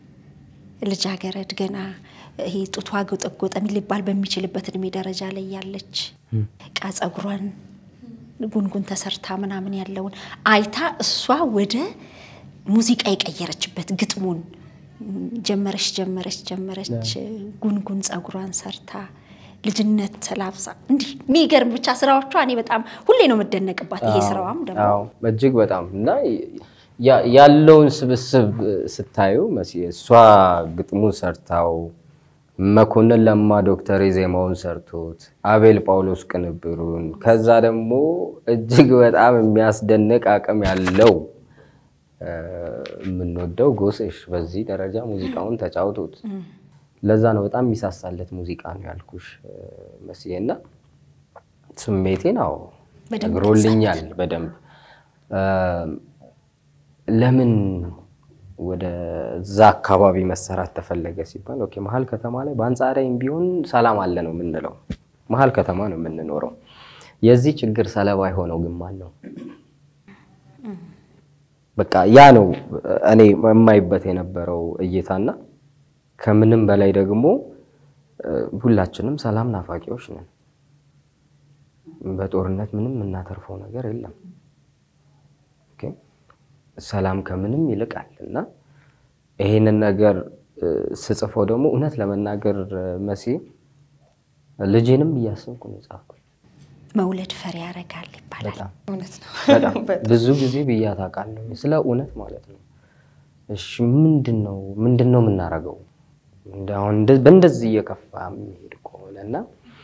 ልጃገረድ ገና ይሄ ጡቷ ጎጠጎጠ ሊባል በሚችልበት እድሜ ደረጃ ላይ ያለች ቃ ጸጉሯን ጉንጉን ተሰርታ ምናምን ያለውን አይታ እሷ ወደ ሙዚቃ የቀየረችበት ግጥሙን ጀመረች ጀመረች ጀመረች ጉንጉን ጸጉሯን ሰርታ ልጅነት ተላብሳ እንዲህ የሚገርም ብቻ ስራዎቿ እኔ በጣም ሁሌ ነው የምደነቅባት። ይሄ ስራዋም ደግሞ አዎ እጅግ በጣም እና ያ- ያለውን ስብስብ ስታዩ መሲ እሷ ግጥሙን ሰርታው መኮንን ለማ ዶክተር ዜማውን ሰርቶት አቤል ጳውሎስ ቅንብሩን ከዛ ደግሞ እጅግ በጣም የሚያስደንቅ አቅም ያለው እ፣ የምንወደው ጎሴሽ በዚህ ደረጃ ሙዚቃውን ተጫውቶት ለዛ ነው በጣም የሚሳሳለት ሙዚቃ ነው ያልኩሽ እ፣ መስዬ እና ስሜቴን አዎ በደንብ ነግሮልኛል በደንብ እ፣ ለምን ወደዛ አካባቢ መሰራት ተፈለገ ሲባል ኦኬ መሀል ከተማ ላይ በአንጻራዊም ቢሆን ሰላም አለ ነው የምንለው መሀል ከተማ ነው የምንኖረው የዚህ ችግር ሰለባ የሆነው ግን ማን ነው በቃ ያ ነው እኔ የማይበት የነበረው እይታና ከምንም በላይ ደግሞ እ፣ ሁላችንም ሰላም ናፋቂዎች ነን በጦርነት ምንም የምናተርፈው ነገር የለም ኦኬ ሰላም ከምንም ይልቃል እና ይሄንን ነገር እ፣ ስጽፈው ደግሞ እውነት ለመናገር እ፣ መሲ ልጄንም እያሰብኩ ነው የጻፍኩት መውለድ ፈሪ ያደርጋል ይባላል። በጣም እውነት ነው። በጣም ብዙ ጊዜ ብያት አውቃለሁ። ስለ እውነት ማለት ነው። እሺ ምንድን ነው ምንድን ነው የምናደርገው? እንደ አሁን እንደ- በእንደዚህ እየከፋ የሚሄድ ከሆነ እና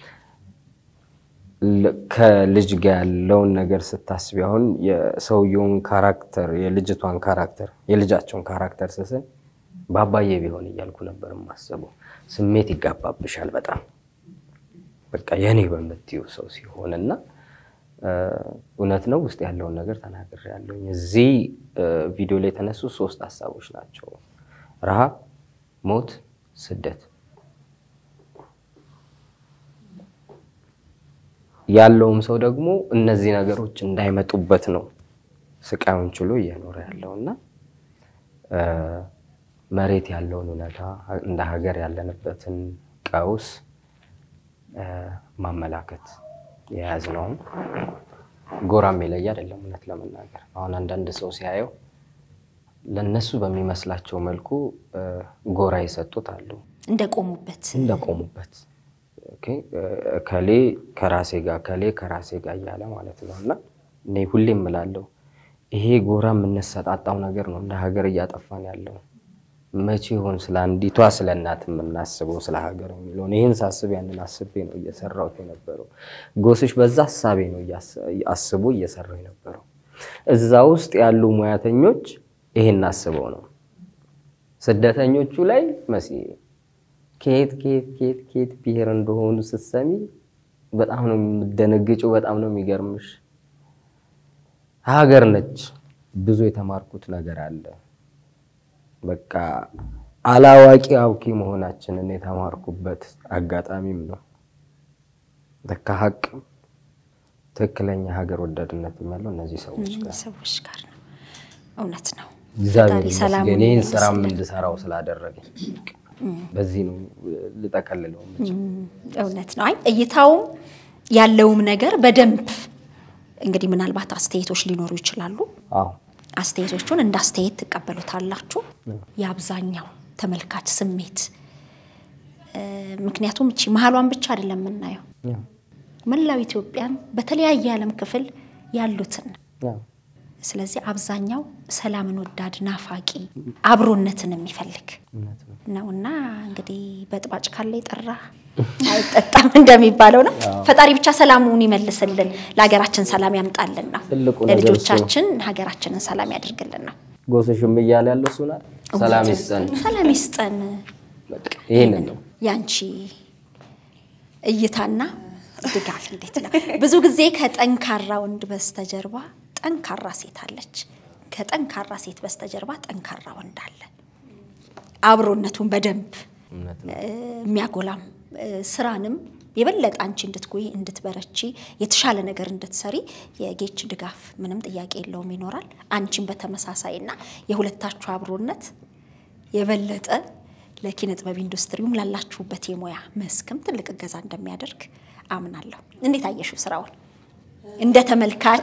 ል- ከልጅ ጋር ያለውን ነገር ስታስቢ አሁን የሰውየውን ካራክተር የልጅቷን ካራክተር የልጃቸውን ካራክተር ስስል በአባዬ ቢሆን እያልኩ ነበር የማስበው። ስሜት ይጋባብሻል በጣም በቃ የኔ በምትይው ሰው ሲሆን እና እውነት ነው ውስጥ ያለውን ነገር ተናግሬያለሁኝ። እዚህ ቪዲዮ ላይ የተነሱ ሶስት ሀሳቦች ናቸው፣ ረሃብ፣ ሞት፣ ስደት። ያለውም ሰው ደግሞ እነዚህ ነገሮች እንዳይመጡበት ነው ስቃዩን ችሎ እየኖረ ያለው እና መሬት ያለውን እውነታ እንደ ሀገር ያለንበትን ቀውስ ማመላከት የያዝነውም ጎራም የለየ አይደለም። እውነት ለመናገር አሁን አንዳንድ ሰው ሲያየው ለነሱ በሚመስላቸው መልኩ ጎራ የሰጡት አሉ እንደቆሙበት እንደቆሙበት ከሌ ከራሴ ጋር ከሌ ከራሴ ጋር እያለ ማለት ነው። እና እኔ ሁሌ እምላለሁ ይሄ ጎራ የምንሰጣጣው ነገር ነው እንደ ሀገር እያጠፋን ያለው። መቼ ይሆን ስለ አንዲቷ ስለ እናት የምናስበው ስለ ሀገር የሚለውን ይህን ሳስብ ያንን አስቤ ነው እየሰራሁት የነበረው። ጎስሽ በዛ ሀሳቤ ነው አስቦ እየሰራው የነበረው። እዛ ውስጥ ያሉ ሙያተኞች ይሄን አስበው ነው። ስደተኞቹ ላይ መሲ ከየት ከየት ከየት ከየት ብሔር እንደሆኑ ስትሰሚ በጣም ነው የምደነግጭው። በጣም ነው የሚገርምሽ። ሀገር ነች። ብዙ የተማርኩት ነገር አለ። በቃ አላዋቂ አውቂ መሆናችንን የተማርኩበት አጋጣሚም ነው። ለካ ሀቅ ትክክለኛ ሀገር ወዳድነት ያለው እነዚህ ሰዎች ጋር ሰዎች ጋር ነው። እውነት ነው። እግዚአብሔር ፈጣሪ ሰላሙን ይመስገን ይህን ይመልስልን። ስራም እንድሰራው ስላደረገኝ በዚህ ነው ልጠቀልለው የምችለው። እውነት ነው። አይ እይታውም ያለውም ነገር በደንብ እንግዲህ ምናልባት አስተያየቶች ሊኖሩ ይችላሉ። አዎ አስተያየቶቹን እንደ አስተያየት ትቀበሉታላችሁ። የአብዛኛው ተመልካች ስሜት እ፣ ምክንያቱም እቺ መሀሏን ብቻ አይደለም የምናየው ያው መላው ኢትዮጵያን በተለያየ የዓለም ክፍል ያሉትን ያው ስለዚህ አብዛኛው ሰላምን ወዳድ ናፋቂ አብሮነትን የሚፈልግ እውነት ነው። ነው እና እንግዲህ በጥባጭ ካለ የጠራ አይጠጣም እንደሚባለው ነው። ፈጣሪ ብቻ ሰላሙን ይመልስልን፣ ለሀገራችን ሰላም ያምጣልን ነው። ትልቁ ነገር እሱ ነው። ለልጆቻችን ሀገራችንን ሰላም ያድርግልን ነው። ጎስሽም እያለ ያለው እሱ ናት። ሰላም ይስጠን። ሰላም ይስጠን። በቃ ይሄንን ነው። ያንቺ እይታና ድጋፍ እንዴት ነው? ብዙ ጊዜ ከጠንካራ ወንድ በስተጀርባ ጠንካራ ሴት አለች። ከጠንካራ ሴት በስተጀርባ ጠንካራ ወንድ አለ። አብሮነቱን በደንብ እውነት ነው። እ፣ የሚያጎላም እ፣ ስራንም የበለጠ አንቺ እንድትጎይ እንድትበረቺ የተሻለ ነገር እንድትሰሪ የጌች ድጋፍ ምንም ጥያቄ የለውም ይኖራል። አንቺን በተመሳሳይ እና የሁለታችሁ አብሮነት የበለጠ ለኪነ ጥበብ ኢንዱስትሪውም ላላችሁበት የሙያ መስክም ትልቅ እገዛ እንደሚያደርግ አምናለሁ። እንዴት አየሽው ስራውን እንደ ተመልካች?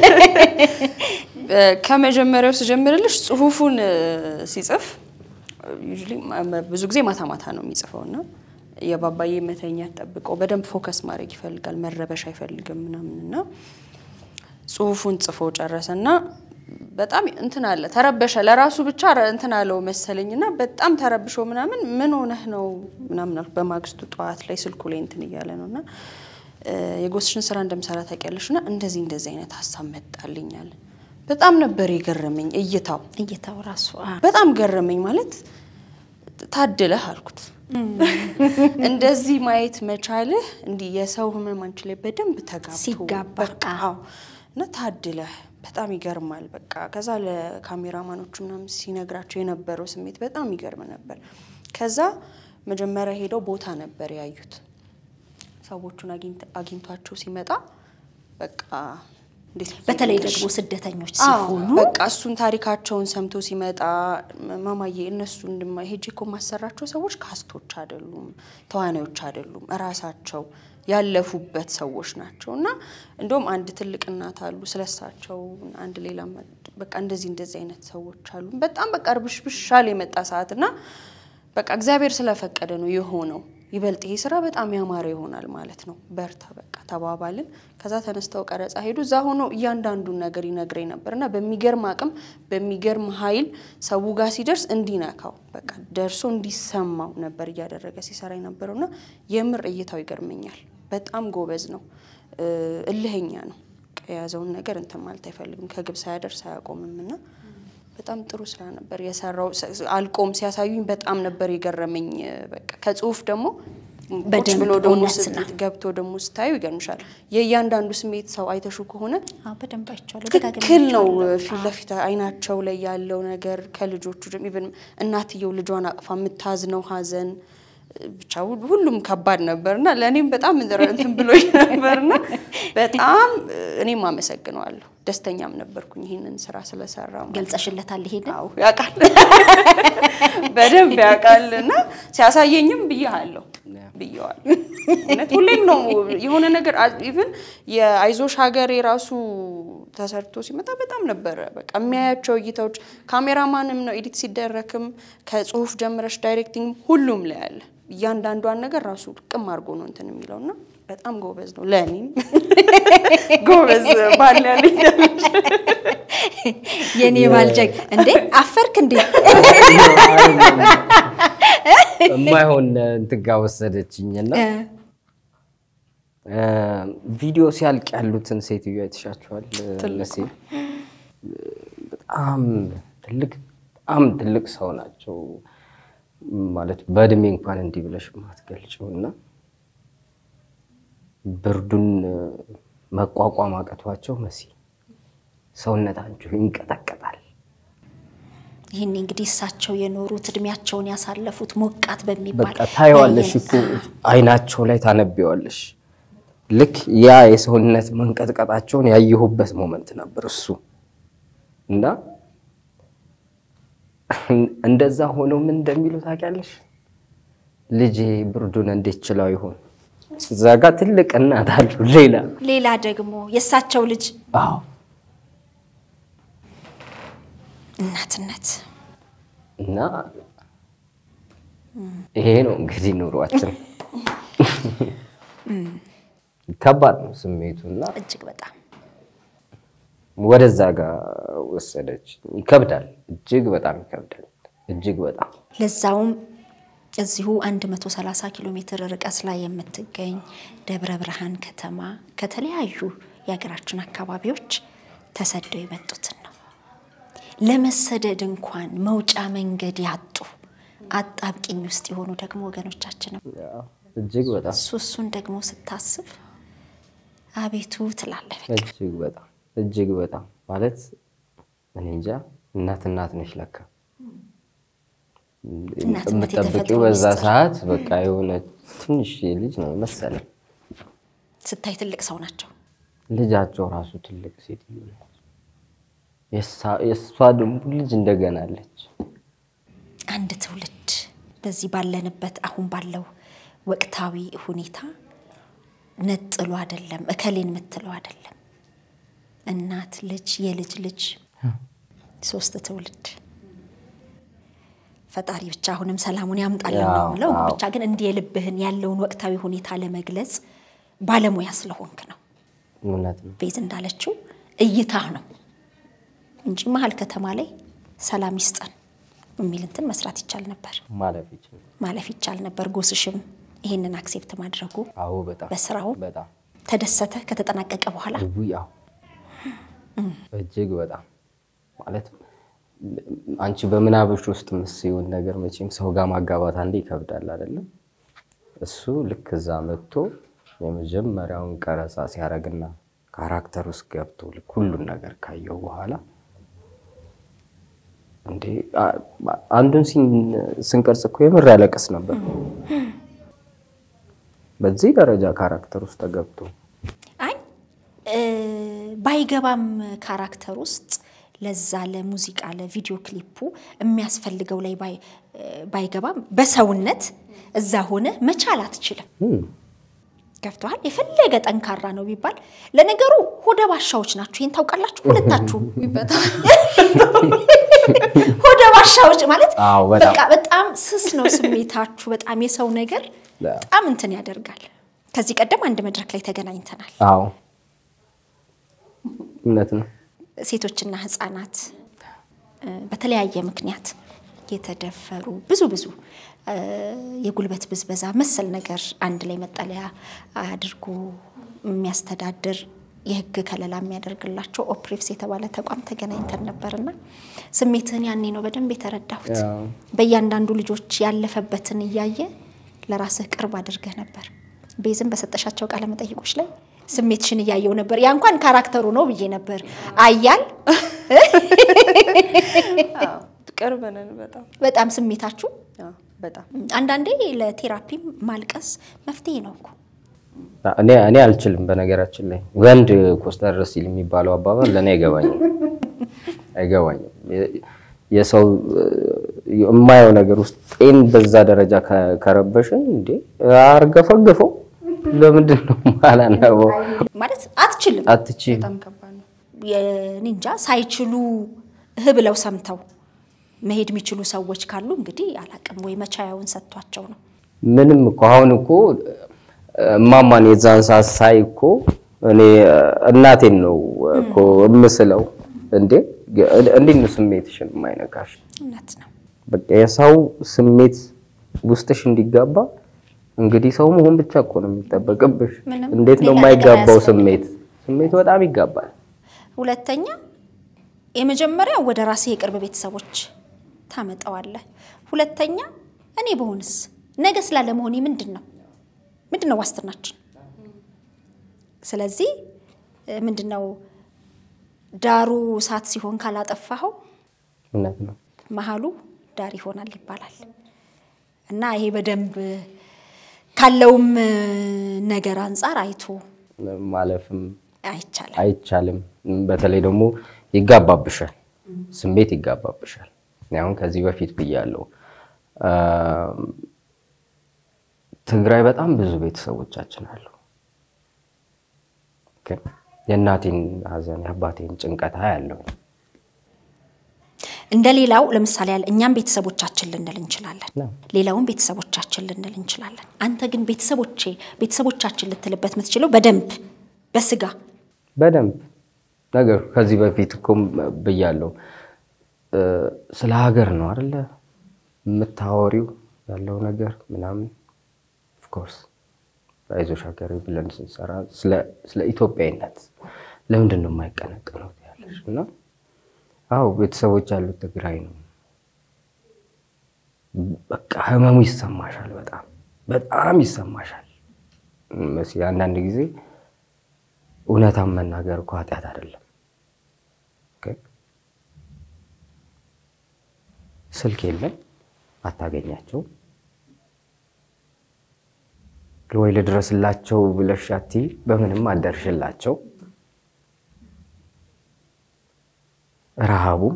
ከመጀመሪያው ስጀምርልሽ ጽሁፉን እ፣ ሲጽፍ usually ማ- ብዙ ጊዜ ማታ ማታ ነው የሚጽፈው እና የባባዬ መተኛት ጠብቀው በደንብ ፎከስ ማድረግ ይፈልጋል፣ መረበሽ አይፈልግም ምናምን እና ጽሁፉን ጽፎ ጨረሰና በጣም እንትን አለ ተረበሸ። ለራሱ ብቻ ረ- እንትን አለው መሰለኝና በጣም ተረብሾ ምናምን ምን ሆነህ ነው ምናምን አልኩ። በማግስቱ ጠዋት ላይ ስልኩ ላይ እንትን እያለ ነው እና እ፣ የጎስሽን ስራ እንደምሰራ ታውቂያለሽ እና እንደዚህ እንደዚህ አይነት ሀሳብ መጣልኛል። በጣም ነበር የገረመኝ እይታው እይታው ራሱ አ፣ በጣም ገረመኝ። ማለት ታድለህ አልኩት። እንደዚህ ማየት መቻልህ እንዲህ የሰው ህመም አንቺ ላይ በደንብ ተጋብቶ ሲጋባ፣ በቃ አዎ። እና ታድለህ በጣም ይገርማል። በቃ ከዛ ለካሜራማኖቹ ምናምን ሲነግራቸው የነበረው ስሜት በጣም ይገርም ነበር። ከዛ መጀመሪያ ሄደው ቦታ ነበር ያዩት። ሰዎቹን አግኝተ- አግኝቷቸው ሲመጣ በቃ እንዴት ብዬ በተለይ ልንገርሽ? ደግሞ ስደተኞች አዎ፣ ሲሆኑ በቃ እሱን ታሪካቸውን ሰምቶ ሲመጣ ማማዬ እነሱ እንድማ ሄጄ እኮ የማሰራቸው ሰዎች ካስቶች አይደሉም፣ ተዋናዮች አይደሉም፣ እራሳቸው ያለፉበት ሰዎች ናቸው። እና እንደውም አንድ ትልቅ እናት አሉ፣ ስለሳቸው አንድ ሌላ በቃ እንደዚህ እንደዚህ አይነት ሰዎች አሉ። በጣም በቃ እርብሽብሻል የመጣ ሰዓት እና በቃ እግዚአብሔር ስለፈቀደ ነው የሆነው። ይበልጥ ይሄ ስራ በጣም ያማረ ይሆናል ማለት ነው። በርታ በቃ ተባባልን። ከዛ ተነስተው ቀረጻ ሄዱ። እዛ ሆኖ እያንዳንዱን ነገር ይነግረኝ ነበር እና በሚገርም አቅም በሚገርም ኃይል ሰው ጋር ሲደርስ እንዲነካው በቃ ደርሶ እንዲሰማው ነበር እያደረገ ሲሰራ የነበረው እና የምር እይታው ይገርመኛል። በጣም ጎበዝ ነው፣ እ፣ እልህኛ ነው። በቃ የያዘውን ነገር እንትን ማለት አይፈልግም። ከግብ ሳያደርስ አያቆምም እና በጣም ጥሩ ስራ ነበር የሰራው። ስ- አልቆም ሲያሳዩኝ በጣም ነበር የገረመኝ። በቃ ከጽሁፍ ደግሞ ቁጭ በደንብ ብሎ ደግሞ እውነት ስት- ነው። ገብቶ ደግሞ ስታዩ ይገርምሻል። የእያንዳንዱ ስሜት ሰው አይተሹ ከሆነ አዎ፣ በደንብ አይቼዋለሁ። ትክክል ነው። ደጋግሜ ፊት ለፊት አይናቸው ላይ ያለው ነገር ከልጆቹ ጀም- ኢቨን እናትየው ልጇን አቅፋ የምታዝነው ሀዘን ብቻ ሁ- ሁሉም ከባድ ነበርና ለእኔም በጣም እንትን ብሎኝ ነበርና በጣም እኔም አመሰግነዋለሁ። ደስተኛም ነበርኩኝ ይህንን ስራ ስለሰራ ማለት ነው። ገልጸሽለታል ይሄንን አዎ ያውቃል፣ በደንብ ያውቃል። እና ሲያሳየኝም ብያለሁ ብየዋል። እውነት ሁሌም ነው የሆነ ነገር ኢቭን የአይዞሽ ሀገር የራሱ ተሰርቶ ሲመጣ በጣም ነበረ በቃ የሚያያቸው እይታዎች ካሜራማንም ነው ኤዲት ሲደረግም ከጽሁፍ ጀምረሽ ዳይሬክቲንግ ሁሉም ላይ አለ። እያንዳንዷን ነገር ራሱ ቅም አድርጎ ነው እንትን የሚለው እና በጣም ጎበዝ ነው። ለእኔም ጎበዝ ባል ያለኝ የኔ ባልጀግ እንዴ አፈርክ እንዴ? የማይሆን እንትን ጋ ወሰደችኝና ቪዲዮ ሲያልቅ ያሉትን ሴትዮ አይተሻቸዋል? መሲ በጣም ትልቅ በጣም ትልቅ ሰው ናቸው ማለት በእድሜ እንኳን እንዲህ ብለሽ ማትገልጪው እና ብርዱን መቋቋም አቅቷቸው መሲ ሰውነታችሁ ይንቀጠቀጣል። ይህን እንግዲህ እሳቸው የኖሩት እድሜያቸውን ያሳለፉት ሞቃት በሚባል በቃ ታየዋለሽ የአየር እኮ አይናቸው ላይ ታነቢዋለሽ። ልክ ያ የሰውነት መንቀጥቀጣቸውን ያየሁበት ሞመንት ነበር እሱ እና እንደዛ ሆነው ምን እንደሚሉ ታውቂያለሽ? ልጄ ብርዱን እንዴት ችለው ይሆን? እዛ ጋ ትልቅ እናት አሉ። ሌላ ሌላ ደግሞ የእሳቸው ልጅ አዎ እናትነት እና ይሄ ነው እንግዲህ ኑሯችን። ከባድ ነው ስሜቱ እና እጅግ በጣም ወደዛ ጋር ወሰደች። ይከብዳል፣ እጅግ በጣም ይከብዳል። እጅግ በጣም ለዛውም እዚሁ 130 ኪሎ ሜትር ርቀት ላይ የምትገኝ ደብረ ብርሃን ከተማ ከተለያዩ የሀገራችን አካባቢዎች ተሰደው የመጡትን ነው። ለመሰደድ እንኳን መውጫ መንገድ ያጡ አጣብቂኝ ውስጥ የሆኑ ደግሞ ወገኖቻችንም እጅግ በጣም እሱ እሱን ደግሞ ስታስብ አቤቱ ትላለህ። በቃ እጅግ በጣም እጅግ በጣም ማለት እኔ እንጃ እናት እናት ነች ለካ እናትነት የምጠብቂው የተፈጥሮ በዛ ምስጢር። ሰዓት በቃ የሆነ ትንሽ ልጅ ነው መሰለኝ። ስታይ ትልቅ ሰው ናቸው። ልጃቸው ራሱ ትልቅ ሴትዮ ነች። የእሷ- የእሷ ደግሞ ልጅ እንደገና አለች። አንድ ትውልድ በዚህ ባለንበት አሁን ባለው ወቅታዊ ሁኔታ ነጥሎ አይደለም እከሌን የምትለው አይደለም። እናት፣ ልጅ፣ የልጅ ልጅ ሶስት ትውልድ ፈጣሪ ብቻ አሁንም ሰላሙን ያምጣልን ነው ያው፣ የምለው። አዎ። ብቻ ግን እንዲህ የልብህን ያለውን ወቅታዊ ሁኔታ ለመግለጽ ባለሙያ ስለሆንክ ነው። እውነት ነው። ቤዝ እንዳለችው እይታ ነው እንጂ መሀል ከተማ ላይ ሰላም ይስጠን የሚል እንትን መስራት ይቻል ነበር፣ ማለፍ ይችላል። ማለፍ ይቻል ነበር። ጎስሽም ይሄንን አክሴፕት ማድረጉ አዎ በጣም በስራው በጣም ተደሰተ። ከተጠናቀቀ በኋላ ውይ አዎ እጅግ በጣም ማለት አንቺ በምናብሽ ውስጥ ምስይውን ነገር መቼም ሰው ጋር ማጋባት አንዴ ይከብዳል አይደለም። እሱ ልክ እዛ መጥቶ የመጀመሪያውን ቀረጻ ሲያደርግና ካራክተር ውስጥ ገብቶ ልክ ሁሉን ነገር ካየው በኋላ እንዴ አ- አንዱን ሲን- ስንቀርጽ እኮ የምር ያለቅስ ነበር። በዚህ ደረጃ ካራክተር ውስጥ ተገብቶ አይ እ፣ ባይገባም ካራክተር ውስጥ ለዛ ለሙዚቃ ለቪዲዮ ክሊፑ የሚያስፈልገው ላይ ባይ- ባይገባም በሰውነት እዛ ሆነ መቻል አትችልም። እም፣ ገብተዋል። የፈለገ ጠንካራ ነው ቢባል ለነገሩ ሆደ ባሻዎች ናችሁ። ይህን ታውቃላችሁ ሁለታችሁ። ሆደ ባሻዎች ማለት አዎ፣ በጣም። በቃ በጣም ስስ ነው ስሜታችሁ። በጣም የሰው ነገር በጣም እንትን ያደርጋል። ከዚህ ቀደም አንድ መድረክ ላይ ተገናኝተናል። አዎ እውነት ነው። ሴቶችና ህፃናት እ፣ በተለያየ ምክንያት የተደፈሩ ብዙ ብዙ እ፣ የጉልበት ብዝበዛ መሰል ነገር አንድ ላይ መጠለያ አድርጎ የሚያስተዳድር የህግ ከለላ የሚያደርግላቸው ኦፕሬቭስ የተባለ ተቋም ተገናኝተን ነበርና ስሜትህን ያኔ ነው በደንብ የተረዳሁት። በእያንዳንዱ ልጆች ያለፈበትን እያየ ለራስህ ቅርብ አድርገህ ነበር። ቤዝም በሰጠሻቸው ቃለ መጠይቆች ላይ ስሜትሽን እያየው ነበር። ያ እንኳን ካራክተሩ ነው ብዬ ነበር። አያል ቅርብ ነን በጣም በጣም ስሜታችሁ አዎ፣ በጣም አንዳንዴ ለቴራፒ ማልቀስ መፍትሄ ነው እኮ። እኔ እኔ አልችልም። በነገራችን ላይ ወንድ ኮስተር ሲል የሚባለው አባባል ለእኔ አይገባኝም አይገባኝም። የ- የሰው የማየው ነገር ውስጥ ጤን በዛ ደረጃ ከ- ከረበሽን እንዴ አርገፈገፈው ለምንድን ነው ማላነበው? ማለት አትችልም። አትችይም። በጣም ከባድ ነው። የኒንጃ ሳይችሉ እህ ብለው ሰምተው መሄድ የሚችሉ ሰዎች ካሉ እንግዲህ አላቅም ወይ መቻያውን ሰጥቷቸው ነው። ምንም እኮ አሁን እኮ እማማን የዛን ሰዓት ሳይ እኮ እኔ እናቴን ነው እኮ እምስለው። እንዴ እንዴት ነው ስሜትሽን የማይነካሽ? እውነት ነው። በቃ የሰው ስሜት ውስጥሽ እንዲጋባ እንግዲህ ሰው መሆን ብቻ እኮ ነው የሚጠበቅብሽ። ምንም እንዴት ነው ሌላ የማይጋባው ነገር ስሜት? ስሜት በጣም ይጋባል። ሁለተኛ የመጀመሪያ ወደ ራስህ የቅርብ ቤተሰቦች ታመጣዋለህ። ሁለተኛ እኔ በሆንስ ነገ ስላለመሆኔ ምንድን ነው ምንድን ነው ዋስትናችን? ስለዚህ እ፣ ምንድን ነው ዳሩ እሳት ሲሆን ካላጠፋኸው እውነት ነው። መሀሉ ዳር ይሆናል ይባላል እና ይሄ በደንብ ካለውም እ፣ ነገር አንጻር አይቶ ማለፍም አይቻልም። አይቻልም። በተለይ ደግሞ ይጋባብሻል፣ ስሜት ይጋባብሻል። እኔ አሁን ከዚህ በፊት ብያለሁ፣ ትግራይ በጣም ብዙ ቤተሰቦቻችን አሉ። ኦኬ፣ የእናቴን ሐዘን የአባቴን ጭንቀት ያለው እንደ ሌላው ለምሳሌ ያለ እኛም ቤተሰቦቻችን ልንል እንችላለን፣ ነው። ሌላውን ቤተሰቦቻችን ልንል እንችላለን። አንተ ግን ቤተሰቦቼ ቤተሰቦቻችን ልትልበት የምትችለው በደንብ በስጋ በደንብ ነገር ከዚህ በፊት እኮ ብያለሁ። እ፣ ስለ ሀገር ነው አይደለ የምታወሪው ያለው ነገር ምናምን። ኦፍኮርስ አይዞሽ ሀገሬ ብለን ስንሰራ ስለ- ስለ ኢትዮጵያዊነት ለምንድን ነው የማይቀነቀነው ያለሽ እና አዎ ቤተሰቦች ያሉት ትግራይ ነው። በቃ ህመሙ ይሰማሻል። በጣም በጣም ይሰማሻል። መሲ አንዳንድ ጊዜ እውነታን መናገር እኮ ኃጢአት አይደለም። ኦኬ? ስልክ የለም አታገኛቸው ወይ ልድረስላቸው ብለሽ አትይ፣ በምንም አደርሽላቸው። ረሃቡ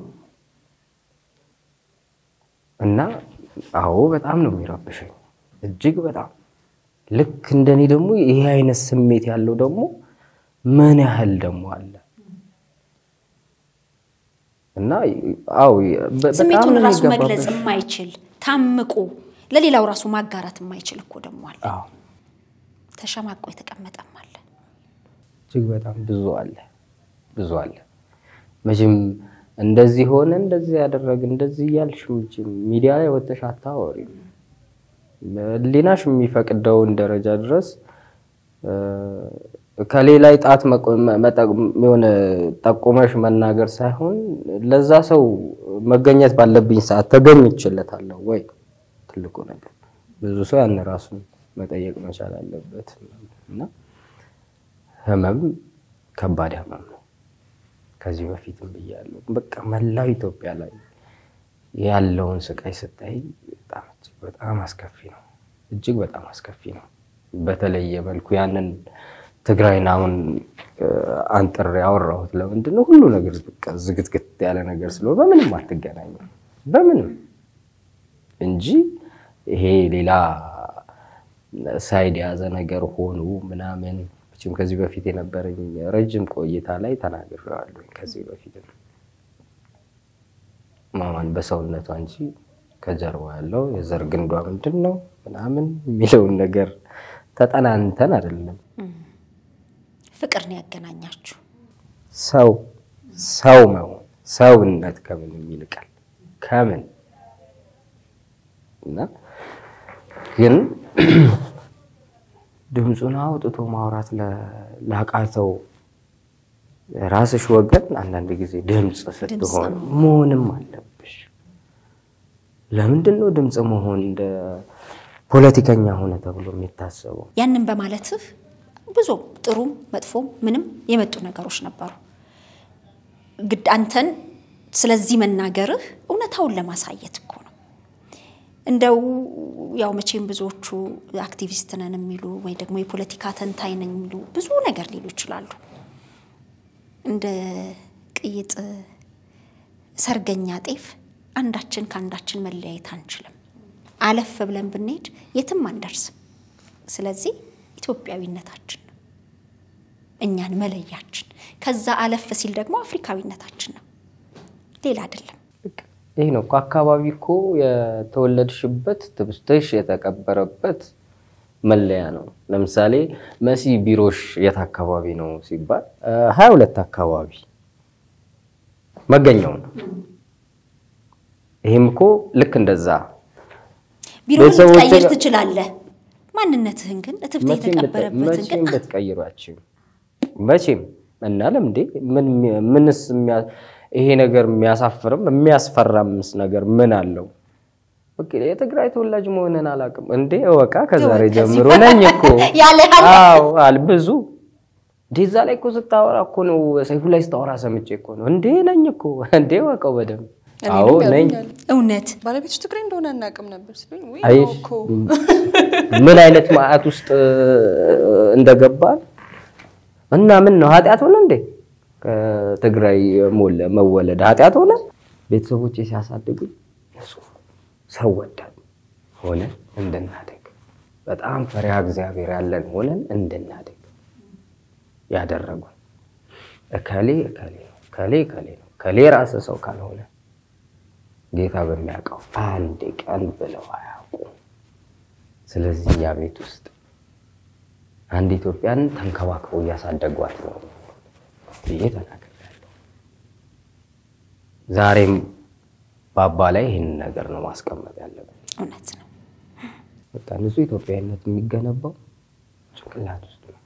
እና አዎ በጣም ነው የሚረብሸኝ፣ እጅግ በጣም ልክ እንደኔ ደግሞ ይሄ አይነት ስሜት ያለው ደግሞ ምን ያህል ደግሞ አለ እና አዎ በ- በጣም ስሜቱን ነው ራሱ የሚገባብሽ። መግለጽ የማይችል ታምቆ ለሌላው ራሱ ማጋራት የማይችል እኮ ደግሞ አለ። አዎ ተሸማቆ የተቀመጠም አለ። እጅግ በጣም ብዙ አለ ብዙ አለ። መቼም እንደዚህ ሆነ እንደዚህ ያደረግ እንደዚህ እያልሽ መቼም ሚዲያ ላይ ወጥተሽ አታወሪም። ሊናሽ የሚፈቅደውን ደረጃ ድረስ እ፣ ከሌላ ጣት መቆ- መጠ- የሆነ ጠቁመሽ መናገር ሳይሆን ለዛ ሰው መገኘት ባለብኝ ሰዓት ተገኝቼለታለሁ ወይ ትልቁ ነገር። ብዙ ሰው ያን ራሱን መጠየቅ መቻል አለበት እና ህመም ከባድ ህመም ነው። ከዚህ በፊትም ብያለሁ። በቃ መላው ኢትዮጵያ ላይ ያለውን ስቃይ ስታይ በጣም እጅግ በጣም አስከፊ ነው። እጅግ በጣም አስከፊ ነው። በተለየ መልኩ ያንን ትግራይን አሁን እ፣ አንጥሬ ያወራሁት ለምንድን ነው? ሁሉ ነገር በቃ ዝግትግት ያለ ነገር ስለሆነ በምንም አትገናኝም በምንም እንጂ ይሄ ሌላ ሳይድ የያዘ ነገር ሆኑ ምናምን መቼም ከዚህ በፊት የነበረኝ ረጅም ቆይታ ላይ ተናግሬዋለሁ። ከዚህ በፊት ማማን በሰውነቷ እንጂ ከጀርባ ያለው የዘር ግንዷ ምንድን ነው ምናምን የሚለውን ነገር ተጠናንተን አይደለም። ፍቅር ነው ያገናኛችሁ። ሰው ሰው መሆን ሰውነት ከምንም ይልቃል ከምን እና ግን ድምፁን አውጥቶ ማውራት ለ- ላቃተው ራስሽ ወገን አንዳንድ ጊዜ ድምፅ ስትሆን መሆንም አለብሽ። ለምንድን ነው ድምፅ መሆን እንደ ፖለቲከኛ ሆነ ተብሎ የሚታሰበው? ያንን በማለትህ ብዙ ጥሩም መጥፎም ምንም የመጡ ነገሮች ነበሩ። ግድ አንተን ስለዚህ መናገርህ እውነታውን ለማሳየት እኮ ነው። እንደው ያው መቼም ብዙዎቹ አክቲቪስት ነን የሚሉ ወይ ደግሞ የፖለቲካ ተንታኝ ነን የሚሉ ብዙ ነገር ሊሉ ይችላሉ። እንደ ቅይጥ ሰርገኛ ጤፍ አንዳችን ከአንዳችን መለያየት አንችልም። አለፍ ብለን ብንሄድ የትም አንደርስም። ስለዚህ ኢትዮጵያዊነታችን ነው እኛን መለያችን። ከዛ አለፍ ሲል ደግሞ አፍሪካዊነታችን ነው፣ ሌላ አይደለም። ይህ ነው እኮ አካባቢ እኮ የተወለድሽበት ትብስትሽ የተቀበረበት መለያ ነው። ለምሳሌ መሲ ቢሮሽ የት አካባቢ ነው ሲባል ሀያ ሁለት አካባቢ መገኛው ነው። ይህም እኮ ልክ እንደዛ ቢሮን ቤተሰቦቼ ልትቀይር ጋር- ትችላለህ። ማንነትህን ግን እትብት መቼም ልት- የተቀበረበትን መቼም ግን ልትቀይሯችም መቼም እና ለምንዴ ምን ምንስ የሚያ- ይሄ ነገር የሚያሳፍርም የሚያስፈራምስ ነገር ምን አለው? ኦኬ የትግራይ ተወላጅ መሆንን አላውቅም እንዴ እወቃ ከዛሬ ከዚህ ጀምሮ በኋላ ነኝ እኮ ያለ አለ። አዎ አል ብዙ እንዴ እዛ ላይ እኮ ስታወራ እኮ ነው ሰይፉ ላይ ስታወራ ሰምቼ እኮ ነው እንዴ ነኝ እኮ እንዴ እወቀው በደንብ እኔንም አዎ ነኝ ያሉኛል። እውነት ባለቤቶች ትግሬ እንደሆነ አናውቅም ነበር ሲሉኝ ውይ አይ ነው እኮ ምን አይነት ማዕት ውስጥ እንደገባን እና ምን ነው ኃጢአት ሆነ እንዴ? ከትግራይ ሞለ መወለድ ኃጢአት ሆነ? ቤተሰቦቼ ሲያሳድጉኝ እሱ ሰው ወዳድ ሆነን እንድናደግ በጣም ፈሪሃ እግዚአብሔር ያለን ሆነን እንድናደግ ያደረጉ እከሌ እከሌ ነው እከሌ እከሌ ነው እከሌ ራስ ሰው ካልሆነ ጌታ በሚያውቀው አንድ ቀን ብለው አያውቁም። ስለዚህ ያ ቤት ውስጥ አንድ ኢትዮጵያን ተንከባክበው እያሳደጓት ነው ብዬ ተናግሬያለሁ። ዛሬም ባባ ላይ ይህንን ነገር ነው ማስቀመጥ ያለብን። እውነት ነው። በቃ ንጹህ ኢትዮጵያዊነት የሚገነባው ጭንቅላት ውስጥ ነው።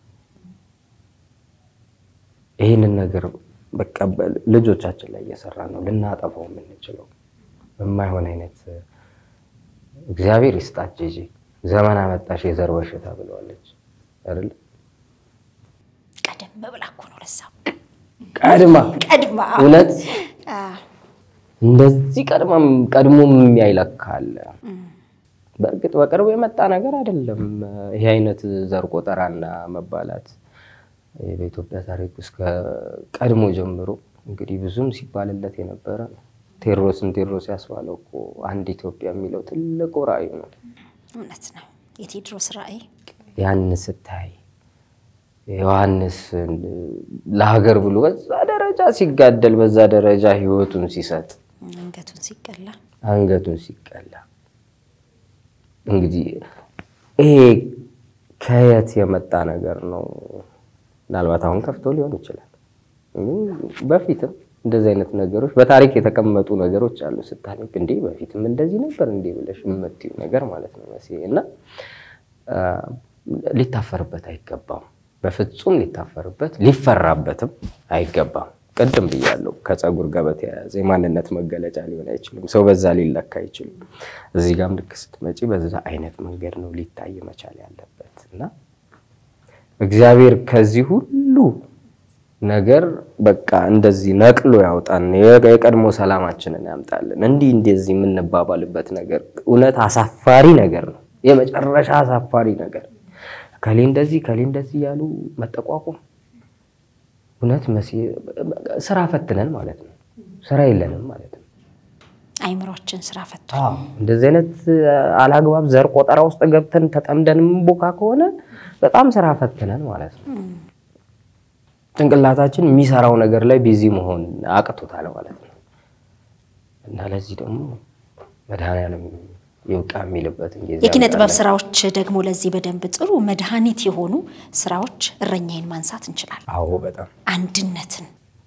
ይህንን ነገር በቃ በ- ልጆቻችን ላይ እየሰራ ነው ልናጠፋው የምንችለው በማይሆን አይነት እግዚአብሔር ይስጣት ጂጂ ዘመን አመጣሽ የዘር በሽታ ብለዋለች አይደል? ቀደም ብላ እኮ ነው ለዛ ቀድማ ቀድማ እውነት አ፣ እንደዚህ ቀድማም ቀድሞም የሚያይለካል። በእርግጥ በቅርቡ የመጣ ነገር አይደለም። ይሄ አይነት ዘር ቆጠራና መባላት በኢትዮጵያ ታሪክ ውስጥ ከቀድሞ ጀምሮ እንግዲህ ብዙም ሲባልለት የነበረ ነው። ቴዎድሮስን ቴዎድሮስ ያስባለው እኮ አንድ ኢትዮጵያ የሚለው ትልቁ ራዕዩ ነው። እውነት ነው። የቴዎድሮስ ራዕይ ያን ስታይ ዮሐንስ ለሀገር ብሎ በዛ ደረጃ ሲጋደል በዛ ደረጃ ሕይወቱን ሲሰጥ አንገቱን ሲቀላ አንገቱን ሲቀላ እንግዲህ ይሄ ከየት የመጣ ነገር ነው? ምናልባት አሁን ከፍቶ ሊሆን ይችላል። ግን በፊትም እንደዚህ አይነት ነገሮች በታሪክ የተቀመጡ ነገሮች አሉ። ስታነብ እንዴ በፊትም እንደዚህ ነበር እንዴ ብለሽ የምትይው ነገር ማለት ነው መሲ እና አ፣ ሊታፈርበት አይገባም። በፍጹም ሊታፈርበት ሊፈራበትም አይገባም። ቅድም ብያለሁ፣ ከፀጉር ጋር በተያያዘ የማንነት መገለጫ ሊሆን አይችልም። ሰው በዛ ሊለካ አይችልም። እዚህ ጋርም ልክ ስትመጪ በዛ አይነት መንገድ ነው ሊታይ መቻል ያለበት እና እግዚአብሔር ከዚህ ሁሉ ነገር በቃ እንደዚህ ነቅሎ ያውጣን፣ የቀድሞ ሰላማችንን ያምጣልን። እንዲህ እንደዚህ የምንባባልበት ነገር እውነት አሳፋሪ ነገር ነው፣ የመጨረሻ አሳፋሪ ነገር። ከሌ እንደዚህ ከሌ እንደዚህ እያሉ መጠቋቁም እውነት መሲ ስራ ፈትነን ማለት ነው። ስራ የለንም ማለት ነው። አይምሯችን ስራ ፈቶ እንደዚህ አይነት አላግባብ ዘር ቆጠራ ውስጥ ገብተን ተጠምደን የምንቦካ ከሆነ በጣም ስራ ፈትነን ማለት ነው። ጭንቅላታችን የሚሰራው ነገር ላይ ቢዚ መሆን አቅቶታል ማለት ነው። እና ለዚህ ደግሞ መድኃኒዓለም ይውቃ የሚልበትን ጊዜ የኪነ ጥበብ ያምጣልን። ስራዎች ደግሞ ለዚህ በደንብ ጥሩ መድኃኒት የሆኑ ስራዎች እረኛዬን ማንሳት እንችላለን። አዎ በጣም አንድነትን፣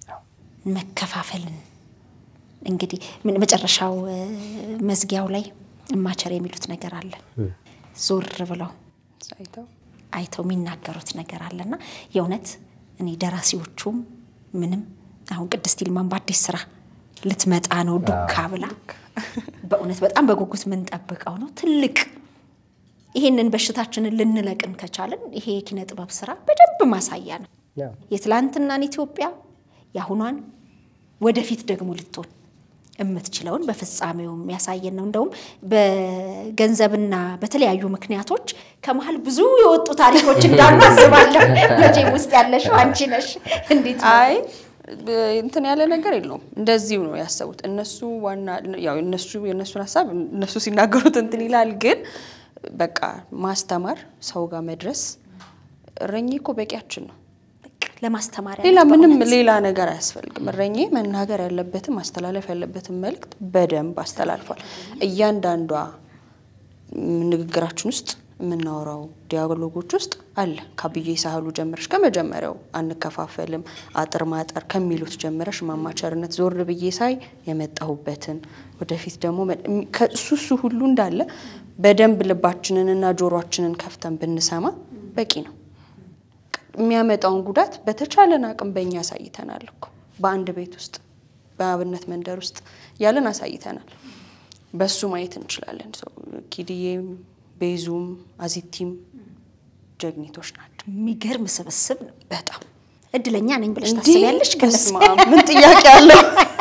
መከፋፈልን እንግዲህ ምን- መጨረሻው እ፣ መዝጊያው ላይ እማቸር የሚሉት ነገር አለ። ዞር ብለው ሳይተው አይተው የሚናገሩት ነገር አለና የእውነት እኔ ደራሲዎቹም ምንም አሁን ቅድስት ይልማን በአዲስ ስራ ልትመጣ ነው ዱካ ብላ በእውነት በጣም በጉጉት የምንጠብቀው ነው። ትልቅ ይሄንን በሽታችንን ልንለቅም ከቻልን ይሄ የኪነ ጥበብ ስራ በደንብ ማሳያ ነው። የትላንትናን ኢትዮጵያ የአሁኗን ወደፊት ደግሞ ልትሆን የምትችለውን በፍጻሜው የሚያሳየን ነው። እንደውም በገንዘብና በተለያዩ ምክንያቶች ከመሀል ብዙ የወጡ ታሪኮች እንዳሉ አስባለሁ። መቼም ውስጥ ያለሽው አንቺ ነሽ። እንዴት ነው? አይ እንትን ያለ ነገር የለውም። እንደዚሁ ነው ያሰቡት እነሱ። ዋና ያው እነሱ የእነሱን ሀሳብ እነሱ ሲናገሩት እንትን ይላል። ግን በቃ ማስተማር፣ ሰው ጋር መድረስ እረኜ እኮ በቂያችን ነው። ለማስተማሪያ ሌላ ምንም ሌላ ነገር አያስፈልግም። እረኜ መናገር ያለበትን ማስተላለፍ ያለበትን መልእክት በደንብ አስተላልፏል። እያንዳንዷ ንግግራችን ውስጥ የምናወራው ዲያሎጎች ውስጥ አለ። ከአብዬ ሳህሉ ጀምረሽ ከመጀመሪያው አንከፋፈልም፣ አጥር ማጠር ከሚሉት ጀምረሽ ማማቸርነት ዞር ብዬ ሳይ የመጣሁበትን ወደፊት ደግሞ ከእሱ እሱ ሁሉ እንዳለ በደንብ ልባችንንና ጆሮአችንን ከፍተን ብንሰማ በቂ ነው። የሚያመጣውን ጉዳት በተቻለን አቅም በእኛ አሳይተናል እኮ በአንድ ቤት ውስጥ በአብነት መንደር ውስጥ ያለን አሳይተናል። በሱ ማየት እንችላለን። ኪድዬም ቤዙም አዚቲም ጀግኒቶች ናቸው። የሚገርም ስብስብ ነው። በጣም እድለኛ ነኝ ብለሽ እንዲህ ታስቢያለሽ? በስመ አብ፣ ምን ጥያቄ አለው?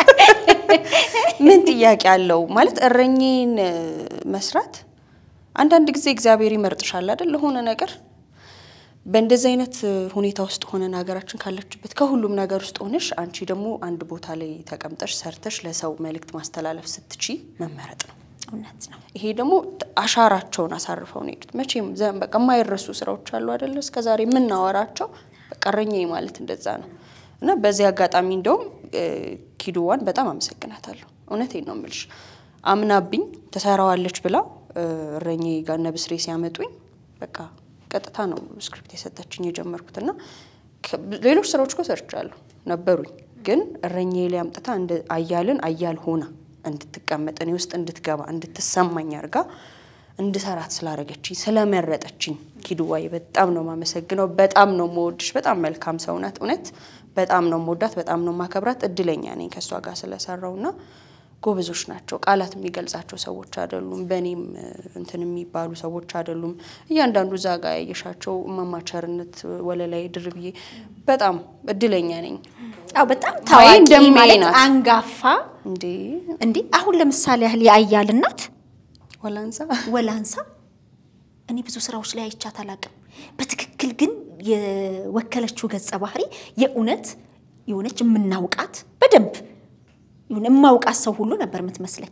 ምን ጥያቄ አለው? ማለት እረኜን መስራት አንዳንድ ጊዜ እግዚአብሔር ይመርጥሻል አይደል ለሆነ ነገር በእንደዚህ አይነት ሁኔታ ውስጥ ሆነን ሀገራችን ካለችበት ከሁሉም ነገር ውስጥ ሆነሽ አንቺ ደግሞ አንድ ቦታ ላይ ተቀምጠሽ ሰርተሽ ለሰው መልእክት ማስተላለፍ ስትቺ መመረጥ ነው። እውነት ነው። ይሄ ደግሞ አሻራቸውን አሳርፈው ነው የሄዱት። መቼም ዘ- በቃ የማይረሱ ስራዎች አሉ አይደለ? እስከዛሬ የምናወራቸው በቃ እረኛዬ ማለት እንደዛ ነው። እና በዚህ አጋጣሚ እንደውም ኪዱዋን በጣም አመሰግናታለሁ። እውነቴን ነው የምልሽ። አምናብኝ ትሰራዋለች ብላ እረኛዬ ጋር እነ ብስሬ ሲያመጡኝ በቃ ቀጥታ ነው ስክሪፕት የሰጠችኝ የጀመርኩት እና ከ- ሌሎች ስራዎች እኮ ሰርቻለሁ ነበሩኝ፣ ግን እረኛዬ ላይ አምጥታ እንደ አያልን አያል ሆና እንድትቀመጥ እኔ ውስጥ እንድትገባ እንድትሰማኝ አድርጋ እንድሰራት ስላደረገችኝ ስለመረጠችኝ ኪዱዋዬ በጣም ነው የማመሰግነው። በጣም ነው የምወድሽ። በጣም መልካም ሰው ናት። እውነት በጣም ነው የምወዳት፣ በጣም ነው የማከብራት። እድለኛ ነኝ ከእሷ ጋር ስለሰራውና ጎበዞች ናቸው። ቃላት የሚገልጻቸው ሰዎች አይደሉም። በእኔም እንትን የሚባሉ ሰዎች አይደሉም። እያንዳንዱ እዛ ጋ ያየሻቸው እማማቸርነት ወለላይ ድርብዬ በጣም እድለኛ ነኝ። አዎ በጣም አይ ታዋቂ እንደሜ ማለት ናት። አንጋፋ እንዴ እንዴ አሁን ለምሳሌ ያህል የአያል እናት ወላንሳ ወላንሳ እኔ ብዙ ስራዎች ላይ አይቻት አላውቅም። በትክክል ግን የወከለችው ገጸ ባህሪ የእውነት የሆነች የምናውቃት በደንብ የሆነ የማውቃት ሰው ሁሉ ነበር የምትመስለኝ።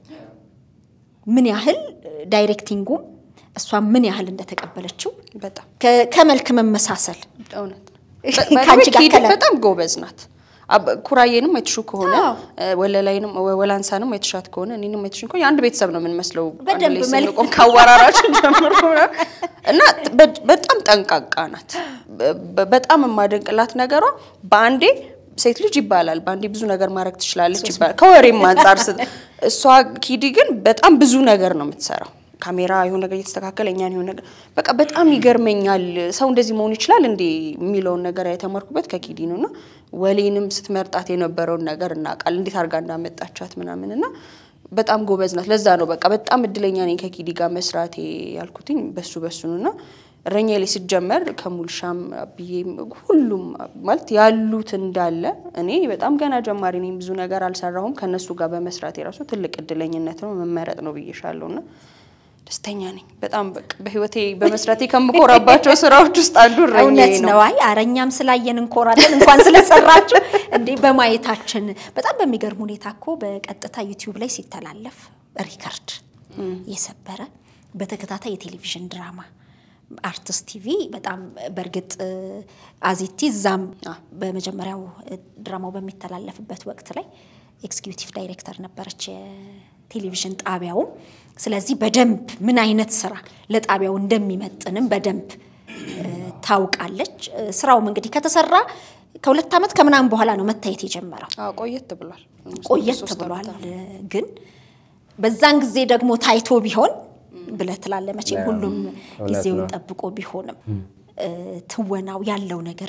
ምን ያህል ዳይሬክቲንጉም እሷ ምን ያህል እንደተቀበለችው በጣም ከ- ከመልክ መመሳሰል እውነት ነው። ከአንቺ ጋር ኪድ ከለ- በጣም ጎበዝ ናት። አብ- ኩራዬንም አይትሹ ከሆነ አዎ። ወለላይንም ወላንሳንም አይትሻት ከሆነ እኔንም አይትሽን ከሆነ የአንድ ቤተሰብ ነው የምንመስለው። አንድ በደንብ ላይ መልክ- ስንቆም ካወራራችን ጀምሮ እና በ- በጣም ጠንቃቃ ናት። በ- በጣም የማደንቅላት ነገሯ በአንዴ ሴት ልጅ ይባላል በአንዴ ብዙ ነገር ማድረግ ትችላለች ይባላል ከወሬም አንጻር ስ እሷ ኪዲ ግን በጣም ብዙ ነገር ነው የምትሰራው። ካሜራ የሆነ ነገር እየተስተካከለ እኛን የሆነ ነገር በቃ በጣም ይገርመኛል። ሰው እንደዚህ መሆን ይችላል እንዴ የሚለውን ነገር የተማርኩበት ከኪዲ ነው እና ወሌንም ስትመርጣት የነበረውን ነገር እናውቃል እንዴት አድርጋ እንዳመጣቻት ምናምን እና በጣም ጎበዝ ናት። ለዛ ነው በቃ በጣም እድለኛ ነኝ ከኪዲ ጋር መስራቴ ያልኩትኝ በሱ በሱ ነው እና እረኛ ላይ ሲጀመር ከሙልሻም ብዬም ሁሉም ማለት ያሉት እንዳለ እኔ በጣም ገና ጀማሪ ነኝ፣ ብዙ ነገር አልሰራሁም። ከእነሱ ጋር በመስራት የራሱ ትልቅ እድለኝነት ነው መመረጥ ነው ብዬሻለሁ እና ደስተኛ ነኝ በጣም በቃ በህይወቴ በመስራቴ ከምኮራባቸው ስራዎች ውስጥ አንዱ እረኛዬ እውነት ነው። አይ አረኛም ስላየን እንኮራለን እንኳን ስለሰራችሁ እንዴ በማየታችን። በጣም በሚገርም ሁኔታ እኮ በቀጥታ ዩቲዩብ ላይ ሲተላለፍ ሪከርድ የሰበረ በተከታታይ የቴሌቪዥን ድራማ አርትስ ቲቪ በጣም በእርግጥ አዚቲ እዛም በመጀመሪያው ድራማው በሚተላለፍበት ወቅት ላይ ኤክስኪዩቲቭ ዳይሬክተር ነበረች የቴሌቪዥን ጣቢያውም። ስለዚህ በደንብ ምን አይነት ስራ ለጣቢያው እንደሚመጥንም በደንብ እ፣ ታውቃለች። እ፣ ስራውም እንግዲህ ከተሰራ ከሁለት ዓመት ከምናምን በኋላ ነው መታየት የጀመረው። አዎ ቆየት ብሏል ቆየት ሶስት ብሏል። ዓመት ግን በዛን ጊዜ ደግሞ ታይቶ ቢሆን ብለህ ትላለህ። መቼም ሁሉም እውነት ጊዜውን ነው። ጠብቆ ቢሆንም እ፣ ትወናው ያለው ነገር ግን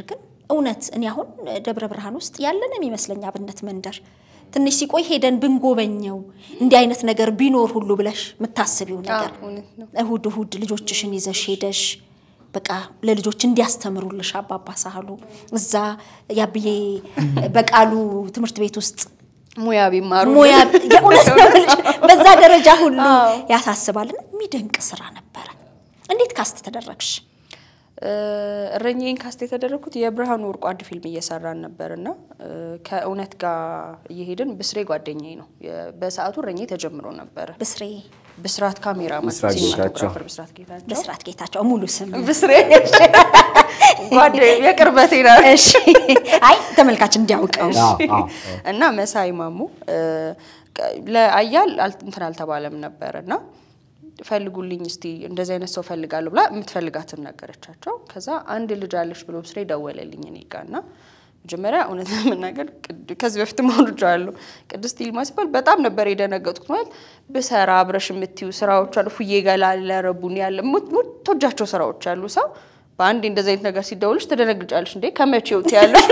እውነት እኔ አሁን ደብረ ብርሃን ውስጥ ያለን የሚመስለኝ አብነት መንደር ትንሽ ሲቆይ ሄደን ብንጎበኘው እንዲህ አይነት ነገር ቢኖር ሁሉ ብለሽ የምታስቢው ነገር እውነት ነው። እሁድ እሁድ ልጆችሽን ይዘሽ ሄደሽ በቃ ለልጆች እንዲያስተምሩልሽ አባባ ሳህሉ እዛ ያብዬ በቃሉ ትምህርት ቤት ውስጥ ሙያ ቢማሩ ሙያ የእውነት ነው የምልሽ፣ በዛ ደረጃ ሁሉ ያሳስባልና የሚደንቅ ስራ ነበረ። እንዴት ካስት ተደረግሽ? እረኛዬን ካስት የተደረግኩት የብርሃኑ ወርቁ አንድ ፊልም እየሰራን ነበር እና ከእውነት ጋር እየሄድን ብስሬ ጓደኛዬ ነው። የ- በሰዓቱ እረኛዬ ተጀምሮ ነበረ። ብስሬ ብስራት ካሜራ ብስራት ጌታቸው። ብስራት ጌታቸው በስርዓት ጌታቸው ሙሉ ስም ብስሬ ጓደኛዬ የቅርበቴ ነው። እሺ። አይ ተመልካች እንዲያውቀው አዎ፣ አዎ። እና መሳይ ማሙ እ፣ ለአያል አል- እንትን አልተባለም ነበር እና ፈልጉልኝ እስቲ እንደዚህ አይነት ሰው ፈልጋለሁ ብላ የምትፈልጋትን ነገረቻቸው። ከዛ አንድ ልጅ አለሽ ብሎ ስሬ ደወለልኝ እኔ ጋ እና መጀመሪያ እውነት ለመናገር ቅድ- ከዚህ በፊት ማውርጃለሁ ቅድስት ይልማ ሲባል በጣም ነበር የደነገጥኩት። ማለት ብሰራ አብረሽ የምትዩ ስራዎች አሉ ፉዬ ገላ ለረቡን ያለ ምትወጃቸው ስራዎች አሉ ሰው በአንድ እንደዚህ አይነት ነገር ሲደውልሽ ትደነግጫለሽ። እንዴ ከመቼው ትያለሽ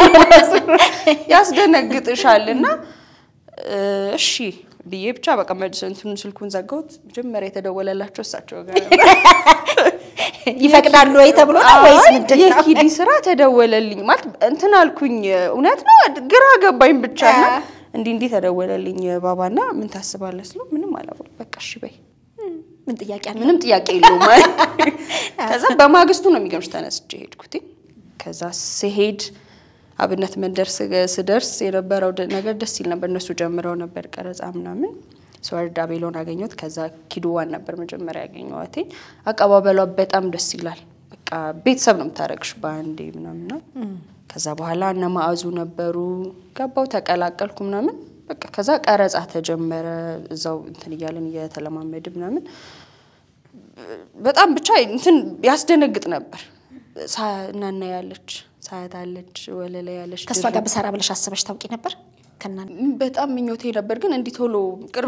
ያስደነግጥሻል እና እ፣ እሺ ብዬ ብቻ በቃ መልስ እንትኑን ስልኩን ዘጋሁት። መጀመሪያ የተደወለላቸው እሳቸው ጋር ነበር። ይፈቅዳሉ ወይ ተብሎ ነው ወይስ አይ፣ ምንድን ነው? የኪዲ ስራ ተደወለልኝ ማለት እንትን አልኩኝ። እውነት ነው ግራ ገባኝ ብቻ እና እንዲህ እንዲህ ተደወለልኝ ባባና ምን ታስባለህ ስለው ምንም አላወቅ በቃ እሺ በይ ምን ጥያቄ አለ? ምንም ጥያቄ የለውም ማለት ከዛ በማግስቱ ነው የሚገርምሽ ተነስቼ ሄድኩት። ከዛ ስሄድ አብነት መንደር ስገ- ስደርስ የነበረው ደ- ነገር ደስ ይል ነበር። እነሱ ጀምረው ነበር ቀረጻ ምናምን ስወርድ አቤሎን አገኘሁት። ከዛ ኪዱዋን ነበር መጀመሪያ ያገኘኋት። አቀባበሏ በጣም ደስ ይላል። በቃ ቤተሰብ ነው የምታደርግሽ በአንዴ ምናምን ነው። ከዛ በኋላ እነ ማዕዙ ነበሩ። ገባው ተቀላቀልኩ ምናምን በቃ ከዛ ቀረጻ ተጀመረ። እዛው እንትን እያለን እየተለማመድ ምናምን በጣም ብቻ እንትን ያስደነግጥ ነበር። ሳ- እናና ያለች ሳያት አለች ወለላ ያለች ከእሷ ጋር ብሰራ ብለሽ አስበሽ ታውቂ ነበር? ከና በጣም ምኞቴ ነበር፣ ግን እንዲህ ቶሎ ቅርብ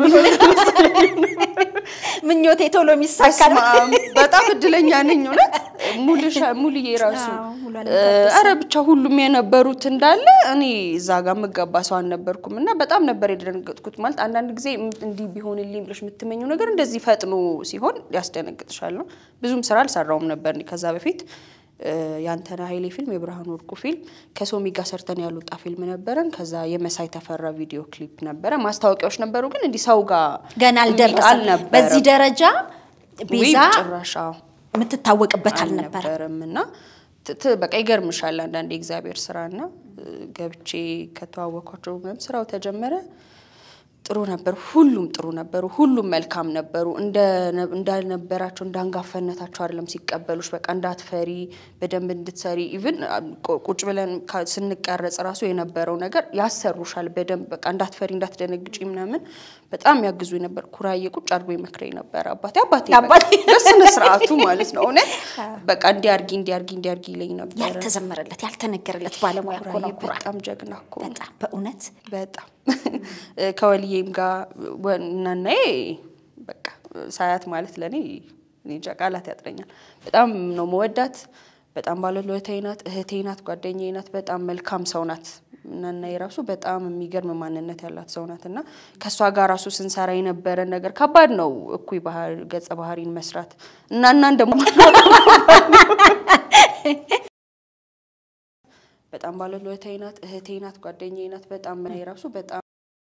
ምኞቴ ቶሎ የሚሳካ ነው። በስመ አብ፣ በጣም እድለኛ ነኝ እውነት። ሙልሻ ሙልዬ ራሱ አዎ፣ ሙሉ አለም እ፣ ታደሰ። አረ ብቻ ሁሉም የነበሩት እንዳለ እኔ እዛ ጋር የምገባ ሰው አልነበርኩም እና በጣም ነበር የደነገጥኩት። ማለት አንዳንድ ጊዜ እም- እንዲህ ቢሆንልኝ ብለሽ የምትመኘው ነገር እንደዚህ ፈጥኖ ሲሆን ያስደነግጥሻል ነው። ብዙም ስራ አልሰራውም ነበር እኔ ከዛ በፊት እ፣ የአንተነ ኃይሌ ፊልም የብርሃኑ ወርቁ ፊልም ከሶሚ ጋር ሰርተን ያልወጣ ፊልም ነበረን። ከዛ የመሳይ ተፈራ ቪዲዮ ክሊፕ ነበረ። ማስታወቂያዎች ነበሩ፣ ግን እንዲህ ሰው ጋር ገና አልደረሰም። አልነበረም። በዚህ ደረጃ ቤዛ ውይ፣ ጭራሽ አዎ የምትታወቅበት አልነበረ። አልነበረም እና ት- ት- በቃ ይገርምሻል አንዳንድ የእግዚአብሔር ስራና እ፣ ገብቼ ከተዋወኳቸው ምናምን ስራው ተጀመረ። ጥሩ ነበር። ሁሉም ጥሩ ነበሩ። ሁሉም መልካም ነበሩ። እንደ እንዳልነበራቸው እንዳንጋፋነታቸው አይደለም ሲቀበሉሽ። በቃ እንዳትፈሪ በደንብ እንድትሰሪ ኢቭን ቁጭ ብለን ካ- ስንቀረጽ ራሱ የነበረው ነገር ያሰሩሻል በደንብ በቃ እንዳትፈሪ እንዳትደነግጪ ምናምን በጣም ያግዙ ነበር። ኩራዬ ቁጭ አድርጎ ይመክረኝ ነበር አባቴ አባቴ በቃ አባቴ። በስነ ስርዓቱ ማለት ነው። እውነት በቃ እንዲያርጊ እንዲያርጊ እንዲያርጊ ይለኝ ነበረ። ያልተዘመረለት ያልተነገረለት ባለሙያ እኮ ነው ኩራዬ ኩራ። በጣም ጀግና እኮ ነው። በጣም በእውነት በጣም ከወልዬም ጋር ወ- እናናዬ በቃ ሳያት ማለት ለእኔ እኔ እንጃ ቃላት ያጥረኛል። በጣም ነው መወዳት። በጣም ባለውለታዬ ናት፣ እህቴ ናት፣ ጓደኛዬ ናት። በጣም መልካም ሰው ናት። እናናዬ ራሱ በጣም የሚገርም ማንነት ያላት ሰው ናት እና ከእሷ ጋር ራሱ ስንሰራ የነበረን ነገር ከባድ ነው። እኩይ ባህር ገጸ ባህሪን መስራት እናናን ደግሞ በጣም ባለውለታዬ ናት፣ እህቴ ናት፣ ጓደኛዬ ናት። በጣም እኔ ራሱ በጣም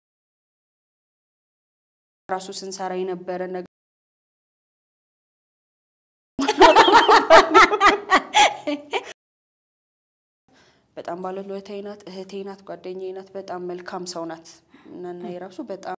ራሱ ስንሰራ የነበረ ነገር በጣም ባለውለታዬ ናት፣ እህቴ ናት፣ ጓደኛዬ ናት። በጣም መልካም ሰው ናት። እናናዬ ራሱ በጣም